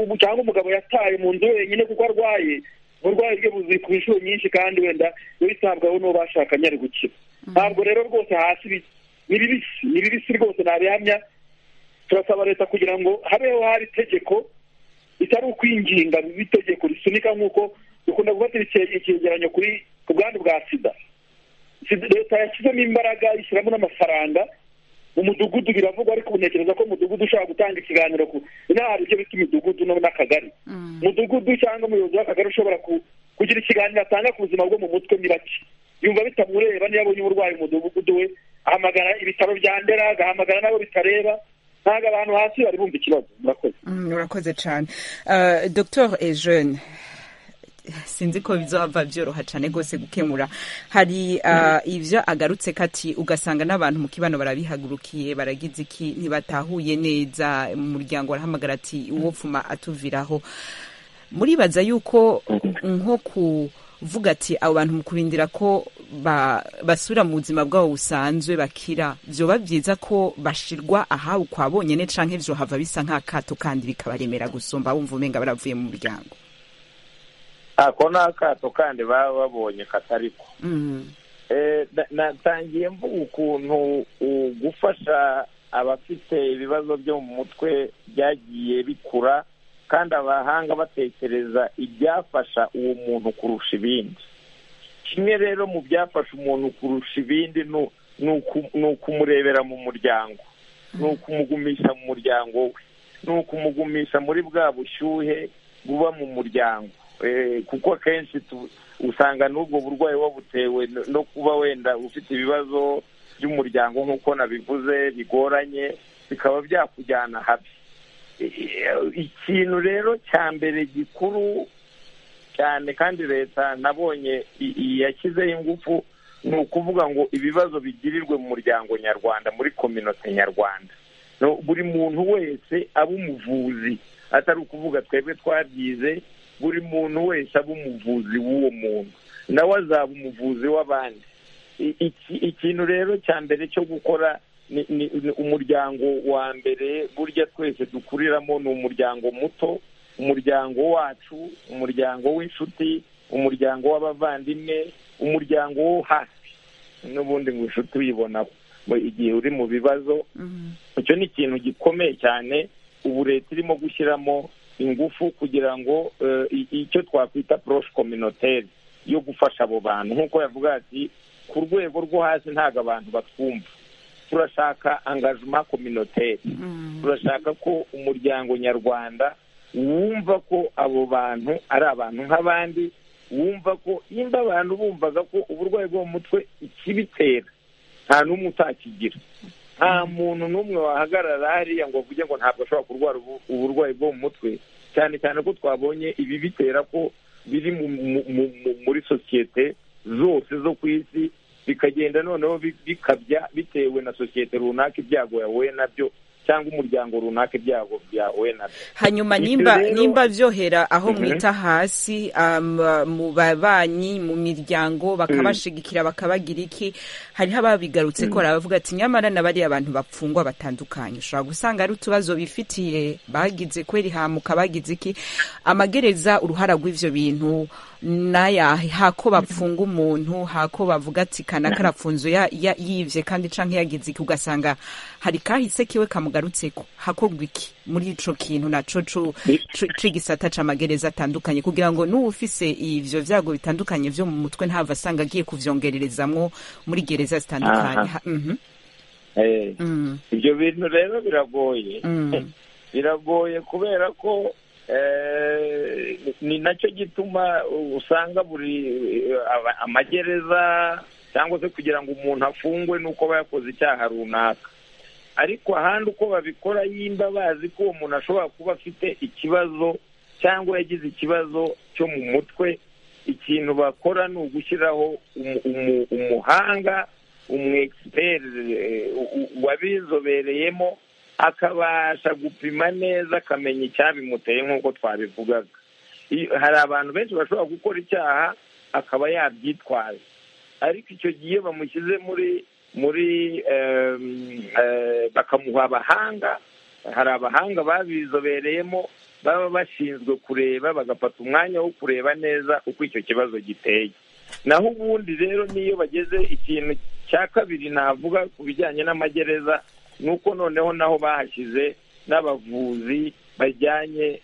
u- cyangwa umugabo yataye mu nzu wenyine kuko arwaye uburwayi bwe buzi ku inshuro nyinshi kandi wenda iyo yitabwaho n'uwo bashakanye ari gukira ntabwo rero rwose hasi bi- ni bibisi ni bibisi rwose ntabihamya turasaba leta kugira ngo habeho hari itegeko ritari ukwinginga bibe itegeko risunika nk'uko dukunda gufata ice- icyegeranyo kuri ku bwandu bwa sida Sida- leta yashyizemo imbaraga ishyiramo n'amafaranga mu mudugudu biravugwa ariko ubu ntekereza ko umudugudu ushobora gutanga ikiganiro ku inaha hari ibyo bita imidugudu no- n'akagari umudugudu cyangwa umuyobozi w'akagari ushobora ku- kugira ikiganiro atanga ku buzima bwo mu mutwe ni bake yumva bitamureba niyo abonye umurwayi mu mudugudu we ahamagara ibitaro bya ndera agahamagara n'abo bitareba ntabwo abantu hasi bari bumva ikibazo murakoze Mm, urakoze cyane Uh, dr ejeune sinzi ko bizaba byoroha cyane rwose gukemura hari uh, ibyo agarutse kati ugasanga n'abantu mu kibano barabihagurukiye baragize iki ntibatahuye neza mu muryango barahamagara ati uwo pfuma atuviraho muribaza yuko nko kuvuga ati abo bantu mu kurindira ko ba- basubira mu buzima bwabo busanzwe bakira byoba byiza ko bashirwa ahabu kwa bonyine canke byo hava bisa nk'akato kandi bikabaremera gusumba bumva umenga baravuye mu muryango ako ni akato kandi baba babonye katariko Mm, Eh, na- natangiye mvuga ukuntu uh, gufasha abafite ibibazo byo mu mutwe byagiye bikura kandi abahanga batekereza ibyafasha uwo muntu kurusha ibindi kimwe rero mu byafasha umuntu kurusha ibindi nu- ni uku- ni ukumurebera mu muryango ni ukumugumisha mu muryango we ni ukumugumisha muri bwa bushyuhe buba mu muryango Eh, kuko akenshi tu- usanga n'ubwo burwayi wabutewe no- no kuba wenda ufite ibibazo by'umuryango nk'uko nabivuze bigoranye bikaba byakujyana habi I- ikintu rero cya mbere gikuru cyane kandi leta nabonye i- i- yashyizeho ingufu ni ukuvuga ngo ibibazo bigirirwe mu muryango nyarwanda muri kominote nyarwanda No, buri muntu wese aba umuvuzi atari ukuvuga twebwe twabyize buri muntu wese aba umuvuzi w'uwo muntu nawe azaba umuvuzi w'abandi I- iki- ikintu rero cya mbere cyo gukora ni ni- ni umuryango wa mbere burya twese dukuriramo ni umuryango muto umuryango wacu umuryango w'inshuti umuryango w'abavandimwe umuryango wo hasi n'ubundi ngo inshuti uyibonaho Mu- igihe uri mu bibazo mm, icyo ni ikintu gikomeye cyane ubu leta irimo gushyiramo ingufu kugira ngo eh, i- icyo twakwita poroshe kominotere yo gufasha abo bantu nk'uko yavuga ati ku rwego rwo hasi ntabwo abantu batwumva turashaka angajima kominotere mm, turashaka ko umuryango nyarwanda wumva ko abo bantu ari abantu nk'abandi wumva ko nimba abantu bumvaga ko uburwayi bwo mu mutwe ikibitera nta n'umwe utakigira nta muntu n'umwe wahagarara hariya ngo avuge ngo ntabwo ashobora kurwara ubu- uburwayi bwo mu mutwe cyane cyane ko twabonye ibi bitera ko biri mu- mu- mu- mu- muri sosiyete zose zo ku isi bikagenda noneho bi- bikabya bitewe na sosiyete runaka ibyago yahuye nabyo cyangwa umuryango runaka ibyago byahuye nabyo hanyuma Icyo nimba rero- nimba byohera aho Mhm. mwita hasi um, mu babanyi mu miryango bakabashigikira bakabagira iki hariho ababigarutse ko hari abavuga ati nyamara na bariya abantu bapfungwa batandukanye ushobora gusanga ari utubazo bifitiye bagize kweri hamuka bagize iki amagereza uruhara rw'ivyo bintu nayahe hako bapfunga umuntu hako bavuga ati kana karafunze ya- ya- yivye kandi canke yagize iki ugasanga hari kahise kiwe kamugarutseko hakorwa iki muri ico kintu naco co- co- c'igisata c'amagereza atandukanye kugira ngo n'uwufise ivyo vyago bitandukanye vyo mu mutwe ntava asanga agiye kuvyongererezamwo muri gereza zitandukanye Aha. Ha- mhm, Eh, mhm, ibyo bintu rero biragoye mhm. biragoye kubera ko eh, ni nacyo gituma usanga buri eh, aba- amagereza cyangwa se kugira ngo umuntu afungwe ni uko aba yakoze icyaha runaka ariko ahandi uko babikora yimba bazi ko uwo muntu ashobora kuba afite ikibazo cyangwa yagize ikibazo cyo mu mutwe ikintu bakora ni ugushyiraho umu- umu- umuhanga umwekisiperi wabizobereyemo akabasha gupima neza akamenya icyabimuteye nk'uko twabivugaga I- hari abantu benshi bashobora gukora icyaha akaba yabyitwaza ariko icyo gihe iyo bamushyize muri muri em, eh, bakamuha abahanga hari abahanga babizobereyemo baba bashinzwe kureba bagafata umwanya wo kureba neza uko icyo kibazo giteye naho ubundi rero n'iyo bageze ikintu cya kabiri navuga ku bijyanye n'amagereza ni uko noneho naho bahashyize n'abavuzi bajyanye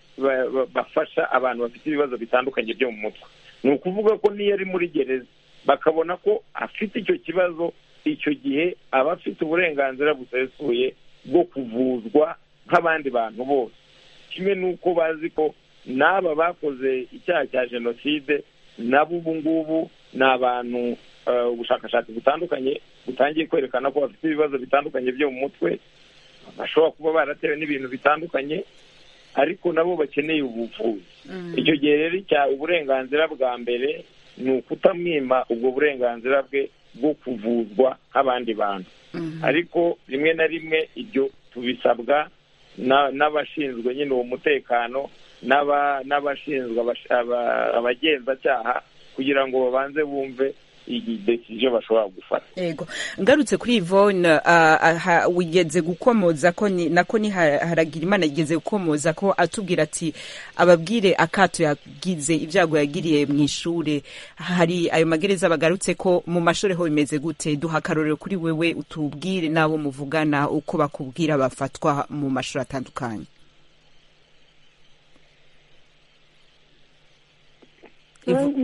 bafasha abantu bafite ibibazo bitandukanye byo mu mutwe ni ukuvuga ko n'iyo ari muri gereza bakabona ko afite icyo kibazo icyo gihe aba afite uburenganzira busesuye bwo kuvuzwa nk'abandi bantu bose kimwe n'uko bazi ko n'aba bakoze icyaha cya jenoside nabo ubu ngubu ni abantu ubushakashatsi butandukanye butangiye kwerekana ko bafite ibibazo bitandukanye byo mu mutwe bashobora kuba baratewe n'ibintu bitandukanye ariko nabo bakeneye ubuvuzi icyo gihe rero uburenganzira bwa mbere ni ukutamwima ubwo burenganzira bwe bwo kuvuzwa nk'abandi bantu ariko rimwe na rimwe ibyo tubisabwa n'abashinzwe nyine uwo mutekano n'abashinzwe abagenzacyaha kugira ngo babanze bumve idesiziyo bashobora gufata yego ngarutse kuri ivone wigeze gukomoza ko nako ni imana yigeze gukomoza ko atubwira ati ababwire akato yagize ibyago yagiriye mu ishuri hari ayo magereza bagarutse ko mu mashuri ho bimeze gute duha akarorero kuri wewe utubwire n'abo muvugana uko bakubwira bafatwa mu mashuri atandukanye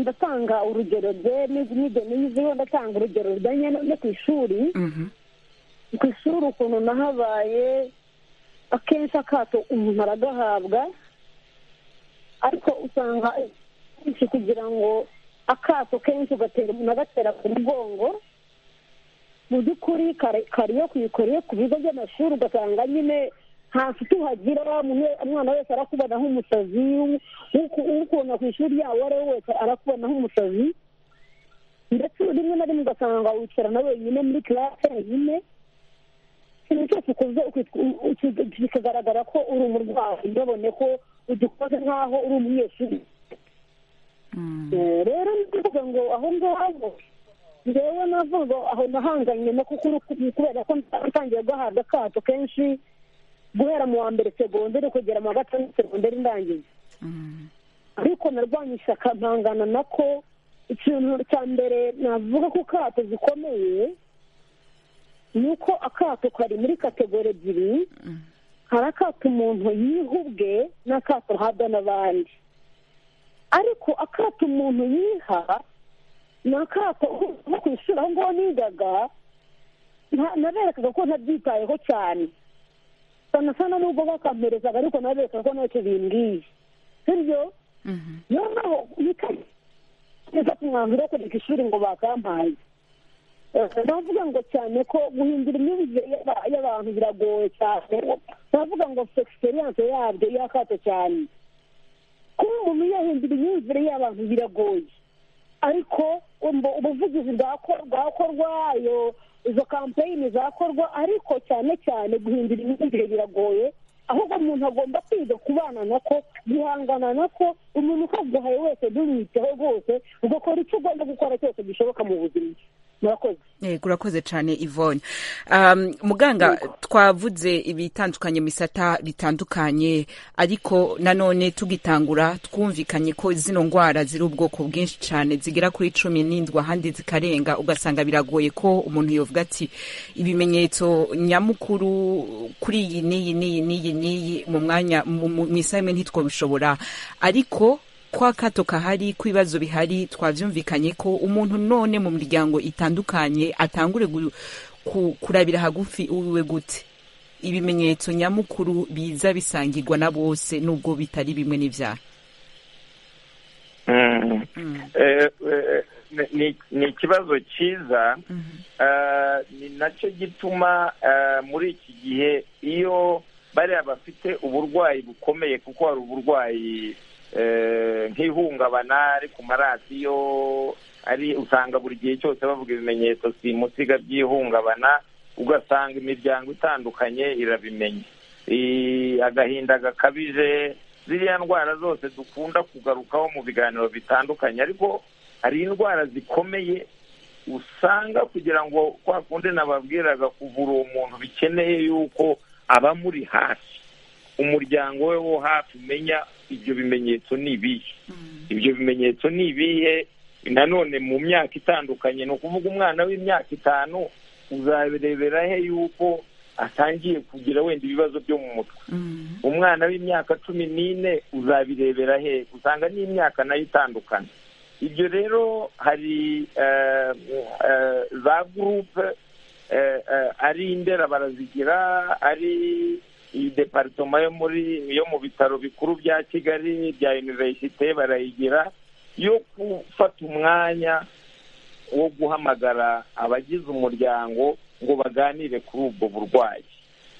ndatanga urugero nize ndatanga urugero rujyanye no ku ishuri ku ishuri ukuntu nahabaye akenshi akato umuntu aragahabwa ariko usanga kenshi kugira ngo akato kenshi ugatera umuntu agatera ku mugongo mu by'ukuri kariyo kuyikora ku bigo by'amashuri ugasanga nyine nta nshuti uhagira umwana wese arakubona nk'umusazi ukubona ku ishuri ryabo uwo ari we wese arakubona nk'umusazi ndetse rimwe na rimwe ugasanga wicarana wenyine muri kirase wenyine ikintu cyose ukoze bikagaragara ko uri umurwayi ntibone ko ugikoze nk'aho uri umunyeshuri rero ni ukuvuga ngo aho ngaho ngewe navuga aho nahanganye no kubera ko ntangiye guhabwa akato kenshi guhera mu wa mbere segonderi kugera mu wa gatandatu segonderi ndangiza ariko narwanya ishyaka mpangana nako ikintu cya mbere navuga ko akato zikomeye ni uko akato kari muri kategori ebyiri hari akato umuntu yiha ubwe n'akato ahabwa n'abandi ariko akato umuntu yiha ni akato nko ku ishuri aho ngaho nigaga naberekaga ko ntabyitayeho cyane sana sana nubwo bakamperezaga ariko nabereka ko ntacyo bimbwiye sibyo niyo mpamvu bikageza ku mwanzuro wo kureka ishuri ngo bakampaye navuga ngo cyane ko guhindura imyumvire y'abantu biragoye cyane navuga ngo egisperiyanse yabyo yakato cyane kuba umuntu yahindura imyumvire y'abantu biragoye ariko ubuvugizi bwakorwa ayo izo kampeyini zakorwa ariko cyane cyane guhindura imyumvire biragoye ahubwo umuntu agomba kwiga kubana nako guhangana nako umuntu ukaguhaye wese ntumwiteho rwose ugakora icyo ugomba gukora cyose gishoboka mu buzima urakoze cyane ivone muganga twavuze ibitandukanye misata bitandukanye ariko nanone tugitangura twumvikanye ko zino ndwara ziri ubwoko bwinshi cyane zigera kuri cumi n'indwi ahandi zikarenga ugasanga biragoye ko umuntu yavuga ati ibimenyetso nyamukuru kuri iyi n'iyi n'iyi n'iyi n'iyi mu mwanya mu isaha imwe ntitwabishobora ariko kwa kato kahari kw'ibibazo bihari twabyumvikanye ko umuntu none mu miryango itandukanye atangure kurabira hagufi uwiwe gute ibimenyetso nyamukuru biza bisangirwa na bose nubwo bitari bimwe n'ibyaha ni ikibazo cyiza ni nacyo gituma muri iki gihe iyo bariya bafite uburwayi bukomeye kuko hari uburwayi nk'ihungabana ari ku maradiyo ari usanga buri gihe cyose bavuga ibimenyetso simusiga by'ihungabana ugasanga imiryango itandukanye irabimenya agahinda gakabije ziriya ndwara zose dukunda kugarukaho mu biganiro bitandukanye ariko hari indwara zikomeye usanga kugira ngo kwa kundi nababwiraga kuvura uwo muntu bikeneye yuko aba muri hafi umuryango we wo hafi umenya ibyo bimenyetso ni ibihe ibyo bimenyetso ni ibihe nanone mu myaka itandukanye ni ukuvuga umwana w'imyaka itanu uzabirebera he yuko atangiye kugira wenda ibibazo byo mu mutwe umwana w'imyaka cumi n'ine uzabirebera he usanga n'imyaka nayo itandukanye ibyo rero hari za gurupe ari indera barazigira ari iyi deparitoma yo muri yo mu bitaro bikuru bya kigali bya univerisite barayigira yo gufata umwanya wo guhamagara abagize umuryango ngo baganire kuri ubwo burwayi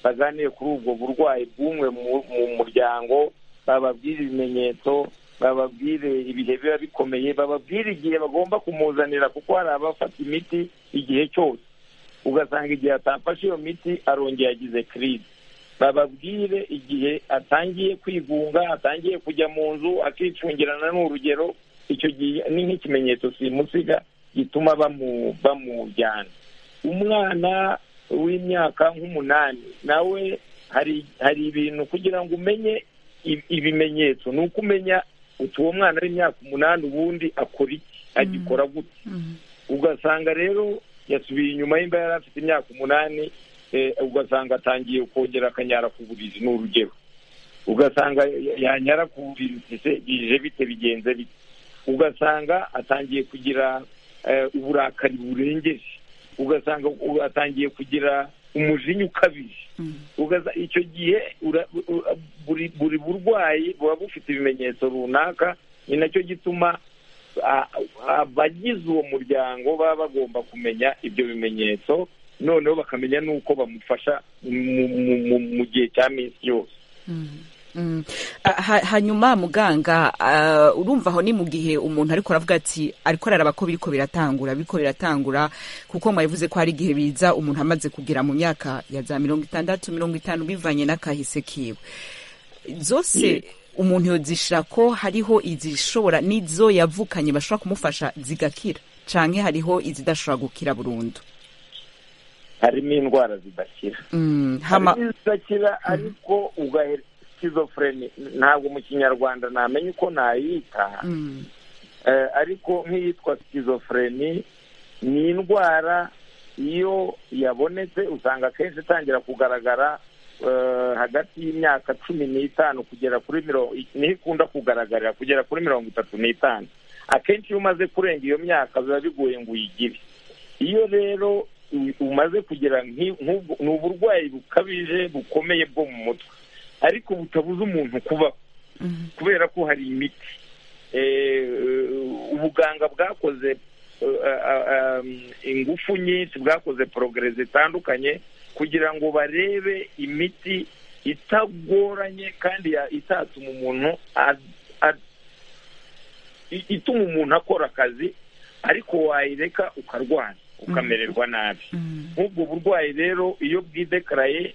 baganire kuri ubwo burwayi bw'umwe mu muryango bababwire ibimenyetso bababwire ibihe biba bikomeye bababwire igihe bagomba kumuzanira kuko hari abafata imiti igihe cyose ugasanga igihe atafashe iyo miti arongera agize kirizi bababwire igihe atangiye kwigunga atangiye kujya mu nzu akicungirana n'urugero icyo gihe ni nk'ikimenyetso simusiga gituma bamujyana umwana w'imyaka nk'umunani nawe hari hari ibintu kugira ngo umenye ibimenyetso ni uko umenya uti uwo mwana w'imyaka umunani ubundi akora iki agikora gute ugasanga rero yasubiye inyuma y'imba yari afite imyaka umunani ugasanga atangiye kongera akanyara ku buriri ni urugero ugasanga yanyara ku buriri bije bite bigenze bite ugasanga atangiye kugira uburakari burengeje ugasanga atangiye kugira umujinya ukabije icyo gihe buri burwayi buba bufite ibimenyetso runaka ni nacyo gituma abagize uwo muryango baba bagomba kumenya ibyo bimenyetso noneho bakamenya n'uko bamufasha mu gihe cya minsi yose hanyuma muganga urumva aho ni mu gihe umuntu ariko aravuga ati ariko araraba ko biriko biratangura biriko biratangura kuko mwabivuze ko hari igihe biza umuntu amaze kugera mu myaka ya za mirongo itandatu mirongo itanu bivanye n'akahise kiwe zose umuntu yozishira ko hariho izishobora n'izo yavukanye bashobora kumufasha zigakira canke hariho izidashobora gukira burundu harimo indwara zidakira harimo izidakira ariko ugahera schizophrenia ntabwo mu kinyarwanda namenye uko nayita ariko nk'iyitwa schizophrenia ni indwara iyo yabonetse usanga akenshi itangira kugaragara hagati y'imyaka cumi n'itanu kugera kuri mirongo niho ikunda kugaragarira kugera kuri mirongo itatu n'itanu akenshi iyo umaze kurenga iyo myaka biba bigoye ngo uyigire iyo rero umaze kugira ni uburwayi bukabije bukomeye bwo mu mutwe ariko butabuze umuntu kubaho kubera ko hari imiti ubuganga bwakoze ingufu nyinshi bwakoze porogere zitandukanye kugira ngo barebe imiti itagoranye kandi itatuma umuntu ituma umuntu akora akazi ariko wayireka ukarwara ukamererwa nabi nk'ubwo burwayi rero iyo bwidekaraye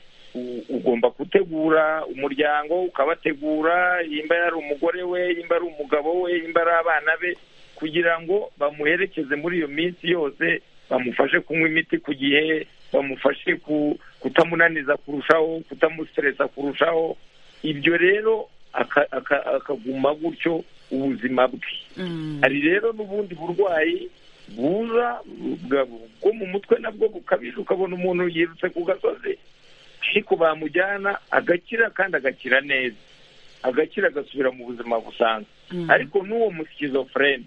ugomba gutegura umuryango ukabategura yimba ari umugore we yimba ari umugabo we yimba ari abana be kugira ngo bamuherekeze muri iyo minsi yose bamufashe kunywa imiti ku gihe bamufashe kutamunaniza kurushaho kutamusiteresa kurushaho ibyo rero akaguma gutyo ubuzima bwe hari rero n'ubundi burwayi buza bwo mu mutwe nabwo bukabije ukabona umuntu yirutse ku gasozi ariko bamujyana agakira kandi agakira neza agakira agasubira mu buzima busanzwe ariko n'uwo musikizofureni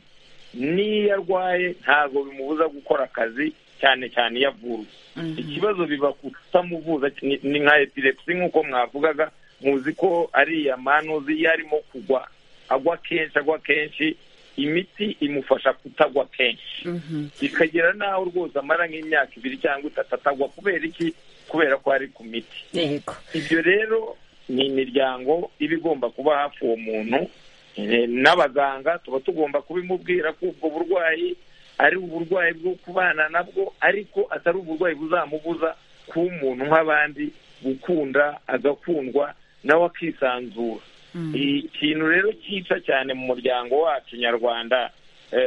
n'iyo arwaye ntabwo bimubuza gukora akazi cyane cyane iyo avurwa ikibazo biba kutamuvuza ni nka epilepsi nk'uko mwavugaga muzi ko ariya manuzi iyo arimo kugwa agwa kenshi agwa kenshi imiti imufasha kutagwa kenshi bikagera n'aho rwose amara nk'imyaka ibiri cyangwa itatu atagwa kubera iki kubera ko ari ku miti ibyo rero ni imiryango iba igomba kuba hafi uwo muntu n'abaganga tuba tugomba kubimubwira ko ubwo burwayi ari uburwayi bwo kubana nabwo ariko atari uburwayi buzamubuza kuba umuntu nk'abandi gukunda agakundwa nawe akisanzura ikintu rero cyica cyane mu muryango wacu nyarwanda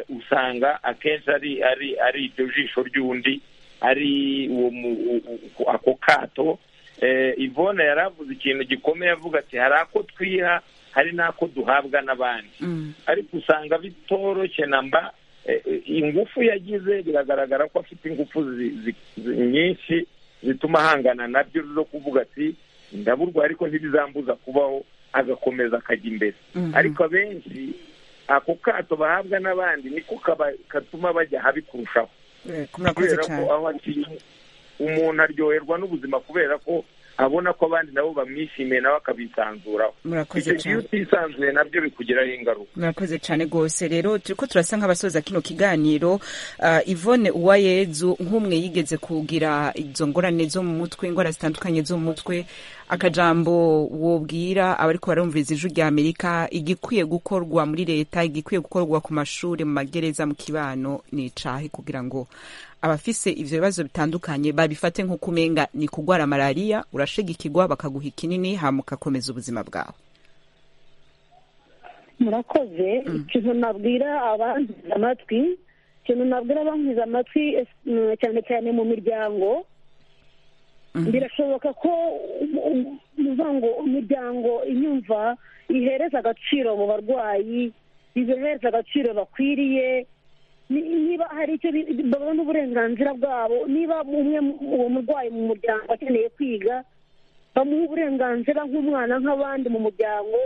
usanga akenshi ari ari ari iryo jisho ry'undi ari ako kato ivone yaravuze ikintu gikomeye avuga ati hari ako twiha hari n'ako duhabwa n'abandi ariko usanga bitoroshye na mba ingufu yagize biragaragara ko afite ingufu nyinshi zituma ahangana nabyo zo kuvuga ati ndaburwa ariko ntibizambuza kubaho agakomeza akajya imbere ariko abenshi ako kato bahabwa n'abandi niko katuma bajya habi kurushaho murakoze kubera ko cyane aho atinya umuntu aryoherwa n'ubuzima kubera ko abona ko abandi nabo bamwishimiye nawe akabisanzuraho murakoze icyo gihe cyane utisanzuye nabyo bikugiraho ingaruka murakoze cyane rwose rero turi ko turasa nk'abasoza kino kiganiro Ah, ivone uwayezu nk'umwe yigeze kugira izo ngorane zo mu mutwe indwara zitandukanye zo mu mutwe akajambo wobwira abariko barumviriza ijwi rya amerika igikwiye gukorwa muri leta igikwiye gukorwa ku mashuri mu magereza mu kibano ni icahe kugira ngo abafise ivyo bibazo bitandukanye babifate nk'uko umenga ni kugwara malariya urashigikirwa bakaguha ikinini hama ugakomeza ubuzima bwawe murakoze ikintu nabwira abankiza amatwi ikintu nabwira abankiza amatwi es- mm, cyane cyane mu miryango birashoboka ko um- um- uvuga ngo imiryango inyumva ihereza agaciro mu barwayi ibahereza agaciro bakwiriye ni- niba hari icyo bi- babona uburenganzira bwabo niba umwe mu- uwo murwayi mu muryango akeneye kwiga bamuha uburenganzira nk'umwana nk'abandi mu muryango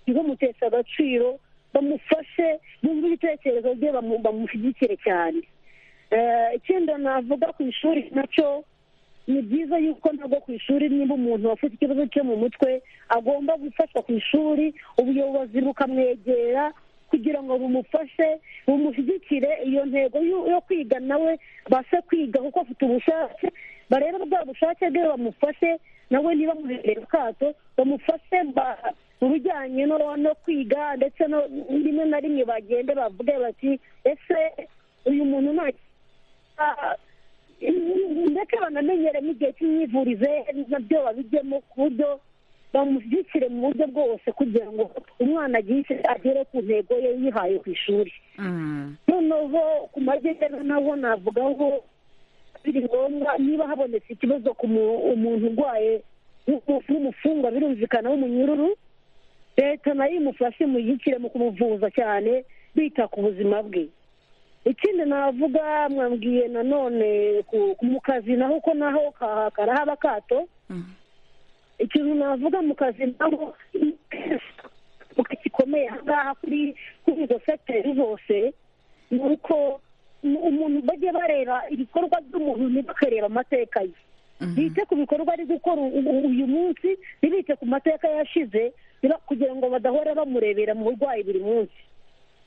ntibamuteshe agaciro bamufashe bumve ibitekerezo bye bamu- bamushyigikire cyane Eh, ikindi navuga ku ishuri nacyo ni byiza yuko ntabwo ku ishuri niba umuntu afite ikibazo cyo mu mutwe agomba gufashwa ku ishuri ubuyobozi bukamwegera kugira ngo bumufashe bumushyigikire iyo ntego yo yo kwiga nawe abashe kwiga kuko afite ubushake barebe bwa bushake bwe bamufashe nawe niba muhereye akato bamufashe ba- mu bijyanye no no kwiga ndetse no rimwe na rimwe bagende bavuge bati ese uyu muntu nta Ah, ndetse banamenyeremo igihe cy'imyivurize nabyo babijyemo ku buryo bamushyigikire mu buryo bwose kugira ngo umwana agire agere ku ntego ye yihaye ku ishuri Mm. noneho ku magereza naho navuga ko biri ngombwa niba habonetse ikibazo ku mu- umuntu urwaye w'umu- w'umufungwa birumvikana w'umunyururu leta nayo imufashe muyikire mu kumuvuza cyane bita ku buzima bwe ikindi navuga mwambwiye nanone ku- ku- mu kazi naho ko naho ka- karahaba akato Mhm. ikintu navuga mu kazi naho gikomeye ahangaha kuri kuri izo sekiteri zose ni uko umuntu bajye bareba ibikorwa by'umuntu ntibakareba amateka ye bite ku bikorwa ari gukora u- u- uyu munsi ntibite ku mateka yashize niba- kugira ngo badahora bamurebera mu burwayi buri munsi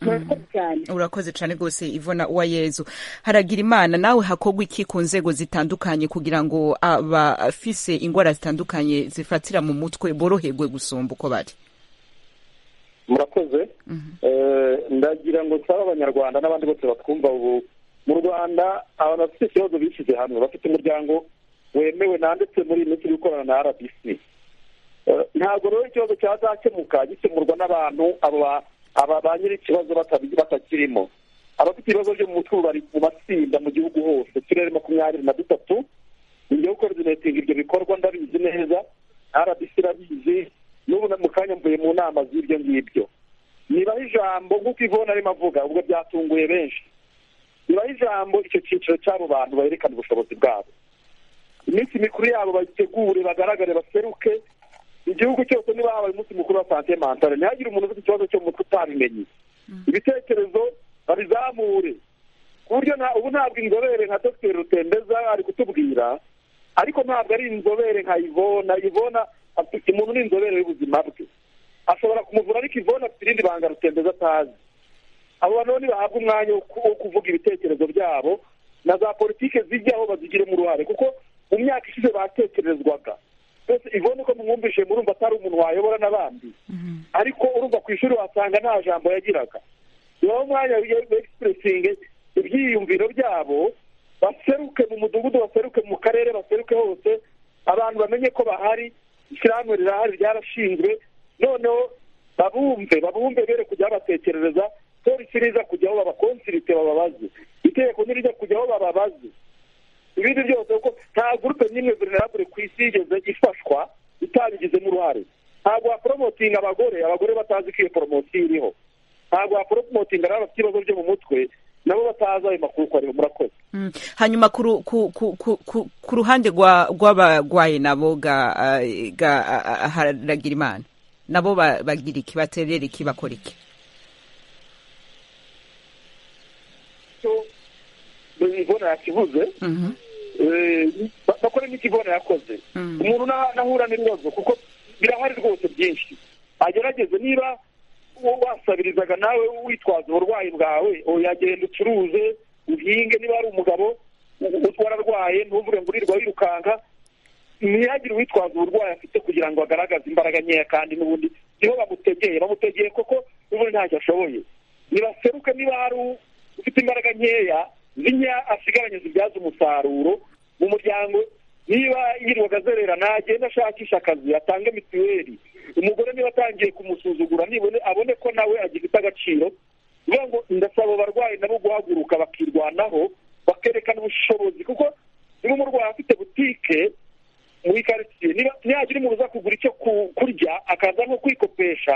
murakoze cyane urakoze cyane rwose ivona uwayezu haragira imana nawe hakorwa iki ku nzego zitandukanye kugira ngo abafise indwara zitandukanye zifatira mu mutwe boroherwe gusumba uko bari murakoze Eh, ndagira ngo nsaba abanyarwanda n'abandi bose batwumva ubu mu rwanda abantu bafite ikibazo bishyize hamwe bafite umuryango wemewe nanditse muri iyi minsi gukorana na rbc Eh, ntabwo rero ikibazo cyazakemuka gikemurwa n'abantu abo ba- aba ba nyiri ikibazo batabi- batakirimo abafite ibibazo byo mu mutwe ubu bari mu matsinda mu gihugu hose uturere makumyabiri na dutatu ngiye gukoordinetinga ibyo bikorwa ndabizi neza rbc irabizi n'ubu na- mu kanya mvuye mu nama z'ibyo ngibyo nibaho ijambo nk'uko ivona arimo avuga ubwo byatunguye benshi nibaho ijambo icyo cyiciro cy'abo bantu berekana ubushobozi bwabo iminsi mikuru yabo bayitegure bagaragare baseruke igihugu cyose niba habaye umunsi mukuru wa sante mantare ntihagire umuntu ufite ikibazo cyo mu mutwe utabimenye ibitekerezo babizamure ku buryo nta- ubu ntabwo inzobere nka dogiteri rutembeza ari kutubwira ariko ntabwo ari inzobere nka ivona ivona afite umuntu ni inzobere y'ubuzima bwe ashobora kumuvura ariko ivona afite irindi banga rutembeza atazi abo bantu rero nibahabwa umwanya wo ku- wo kuvuga ibitekerezo byabo na za politike zijyaho bazigiremo uruhare kuko mu myaka ishize batekerezwaga mbese ivona uko mwumvise murumva atari umuntu wayobora n'abandi ariko urumva ku ishuri wasanga nta jambo yagiraga nibaho umwanya w'egisipurisingi ibyiyumviro byabo baseruke mu mudugudu baseruke mu karere baseruke hose abantu bamenye ko bahari ishyirahamwe rirahari ryarashinzwe noneho babumve babumve bere kujya babatekerereza polisi niza kujyaho babakonsirite bababaze itegeko nirijya kujyaho bababaze ibindi byose kuko nta gurupe n'imwe vulnerable ku isi yigeze ifashwa itabigizemo uruhare ntabwo waporomotinga abagore abagore batazi ko iyo poromosiyo iriho ntabgo waporomotinga n'abafite ibibazo byo mu mutwe nabo batazi ayo makuru ko ariho murakoze Mm. hanyuma ku ru- ku- ku- ku- ku- ku ruhande rwa- rw'abarwayi nabo ga eh, ga ah, ah, haragira imana nabo ba- bagira iki baterera iki bakora iki cyo imvune yakivuze Mhm, eh, ba- bakore n'ikivune yakoze mhm, umuntu na- nahura n'ibibazo kuko birahari rwose byinshi agerageze niba uwo wasabirizaga nawe witwaza uburwayi bwawe oya genda ucuruze uhinge niba ari umugabo u- u- wararwaye ntuvuge ngo urirwa wirukanka ntihagire uwitwaza uburwayi afite kugira ngo agaragaze imbaraga nkeya kandi n'ubundi niho bamutegeye bamutegeye koko n'ubundi ntacyo ashoboye nibaseruke niba hari u- ufite imbaraga nkeya zinya asigaranye zibyaza umusaruro mu muryango niba yirirwaga azererana agende ashakisha akazi atange mituweli umugore niba atangiye kumusuzugura nibone abone ko nawe agifite agaciro bivuga ngo ndasaba abarwayi nabo guhaguruka bakirwanaho bakerekana ubushobozi kuko niba umurwayi afite butike muri karitsiye niba nihagira umuntu uza kugura icyo ku- kurya akaza nko kwikopesha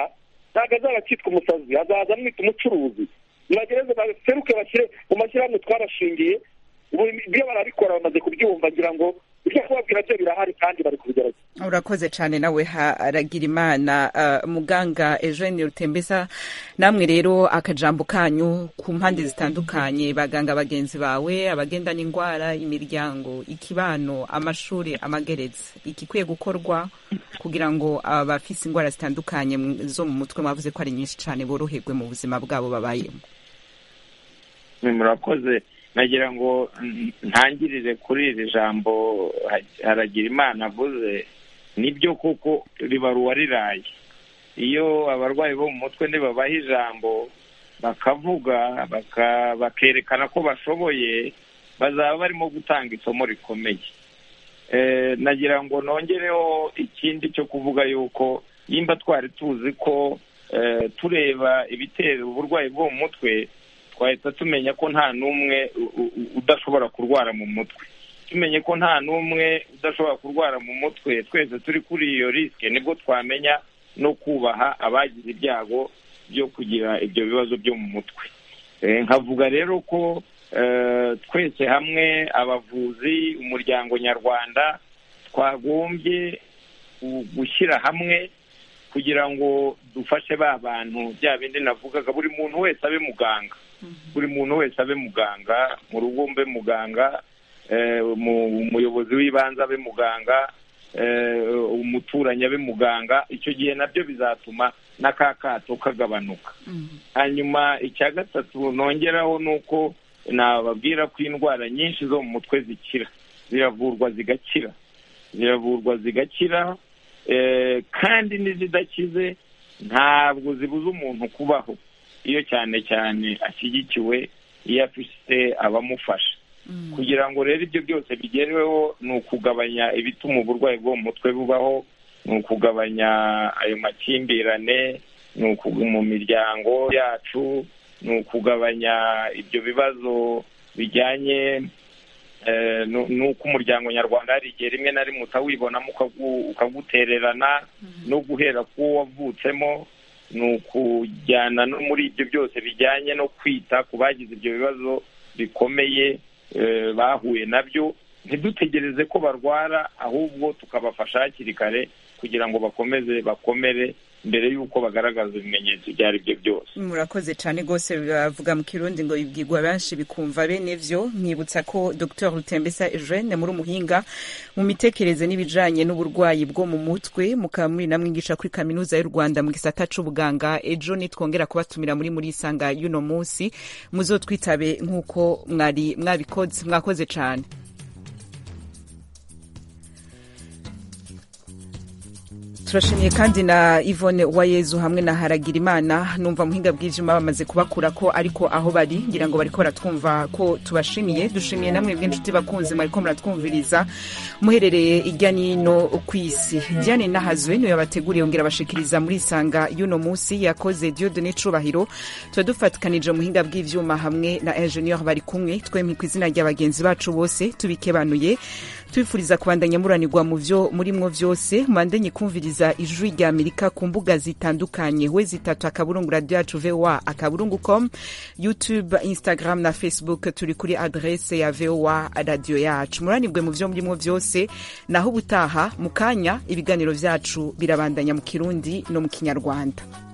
ntabwo azaba akitwa umusazi azaza amwita umucuruzi nibagereze baseruke bashyire mu mashyirahamwe twarashingiye ubu ibyo barabikora bamaze kubyumva ngira ngo ibyo kubabwira byo birahari kandi bari kubigerageza urakoze cyane nawe haragira imana ah, muganga eugene rutembeza namwe rero akajambo kanyu ku mpande zitandukanye baganga bagenzi bawe abagendana indwara imiryango ikibano amashuri amageretse igikwiye gukorwa kugira ngo abafise indwara zitandukanye mu- zo mu mutwe mwavuze ko ari nyinshi cyane boroherwe mu buzima bwabo babayemo Ni murakoze nagira ngo mm, ntangirire kuri iri jambo ha- haragira imana avuze nibyo kuko ribaruwa riraye iyo abarwayi bo mu mutwe ntibabaha ijambo bakavuga baka- bakerekana ko bashoboye bazaba barimo gutanga isomo rikomeye Eh, nagira ngo nongereho ikindi cyo kuvuga yuko nimba twari tuzi ko eh, tureba ibitera uburwayi bwo mu mutwe twahita tumenya ko nta n'umwe u- u- u- udashobora kurwara mu mutwe tumenye ko nta n'umwe udashobora kurwara mu mutwe twese turi kuri iyo risike nibwo twamenya no kubaha abagize ibyago byo kugira ibyo bibazo byo mu mutwe Eh, nkavuga rero ko eh, twese hamwe abavuzi umuryango nyarwanda twagombye gu- gushyira hamwe kugira ngo dufashe ba bantu bya bindi navugaga buri muntu wese abe muganga buri muntu wese abe muganga mu rugo mbe muganga eh, mu- umuyobozi w'ibanze abe muganga eh, umuturanyi abe muganga icyo gihe nabyo bizatuma na ka kato kagabanuka hanyuma icya gatatu nongeraho ni uko nababwira ko indwara nyinshi zo mu mutwe zikira ziravurwa zigakira ziravurwa zigakira eh, kandi n'izidakize ntabwo zibuza umuntu kubaho iyo cyane cyane ashyigikiwe iyo afite abamufasha kugira ngo rero ibyo byose bigerweho ni ukugabanya ibituma uburwayi bwo mu mutwe bubaho ni ukugabanya ayo makimbirane ni ukugu mu miryango yacu ni ukugabanya ibyo bibazo bijyanye eh, nu- n'uko umuryango nyarwanda hari igihe rimwe na rimwe utawibonamo ukagu- ukagutererana no guhera k'uwo wavutsemo ni ukujyana no muri ibyo byose bijyanye no kwita ku bagize ibyo bibazo bikomeye eh, bahuye nabyo ntidutegereze ko barwara ahubwo tukabafasha hakiri kare kugira ngo bakomeze bakomere mbere y'uko bagaragaza ibimenyetso ibyo ari byo byose murakoze cyane rwose bavuga mu kirundi ngo ibwirwa benshi bikumva bene vyo nkibutsa ko dr rutembesa eugene muri umuhinga mu mitekerereze n'ibijanye n'uburwayi bwo mu mutwe mukaba muri namwe mwigisha kuri kaminuza y'u rwanda mu gisata c'ubuganga ejo nitwongera kubatumira muri muri isanga y'uno munsi muzotwitabe nk'uko mwari mwabikoze mwakoze cyane tubashimiye kandi na Yvonne Uwayezu hamwe na Haragirimana numva muhinga bwijima bamaze kubakura ko ariko aho bari ngira ngo bariko baratwumva ko tubashimiye dushimiye namwe bw'inshuti bakunzi mwariko muratwumviriza muherereye irya nino ku isi Diane Nahazwe niwe yabateguriye yongera bashikiriza muri isanga y'uno munsi yakoze Dieudonne Cubahiro tuba dufatikanije muhinga bw'ivyuma hamwe na ingenieur bari kumwe twemye ku izina rya bagenzi bacu bose tubikebanuye tubifuriza kubandanya muranirwa mu byo murimwo byose mwandanye kumviriza ijwi rya amerika ku mbuga zitandukanye we zitatu akaburungu radio yacu voa akaburungu com youtube instagram na facebook turi kuri adrese ya voa radio yacu muranirwe mu byo murimwo byose naho ubutaha mu kanya ibiganiro byacu birabandanya mu kirundi no mu kinyarwanda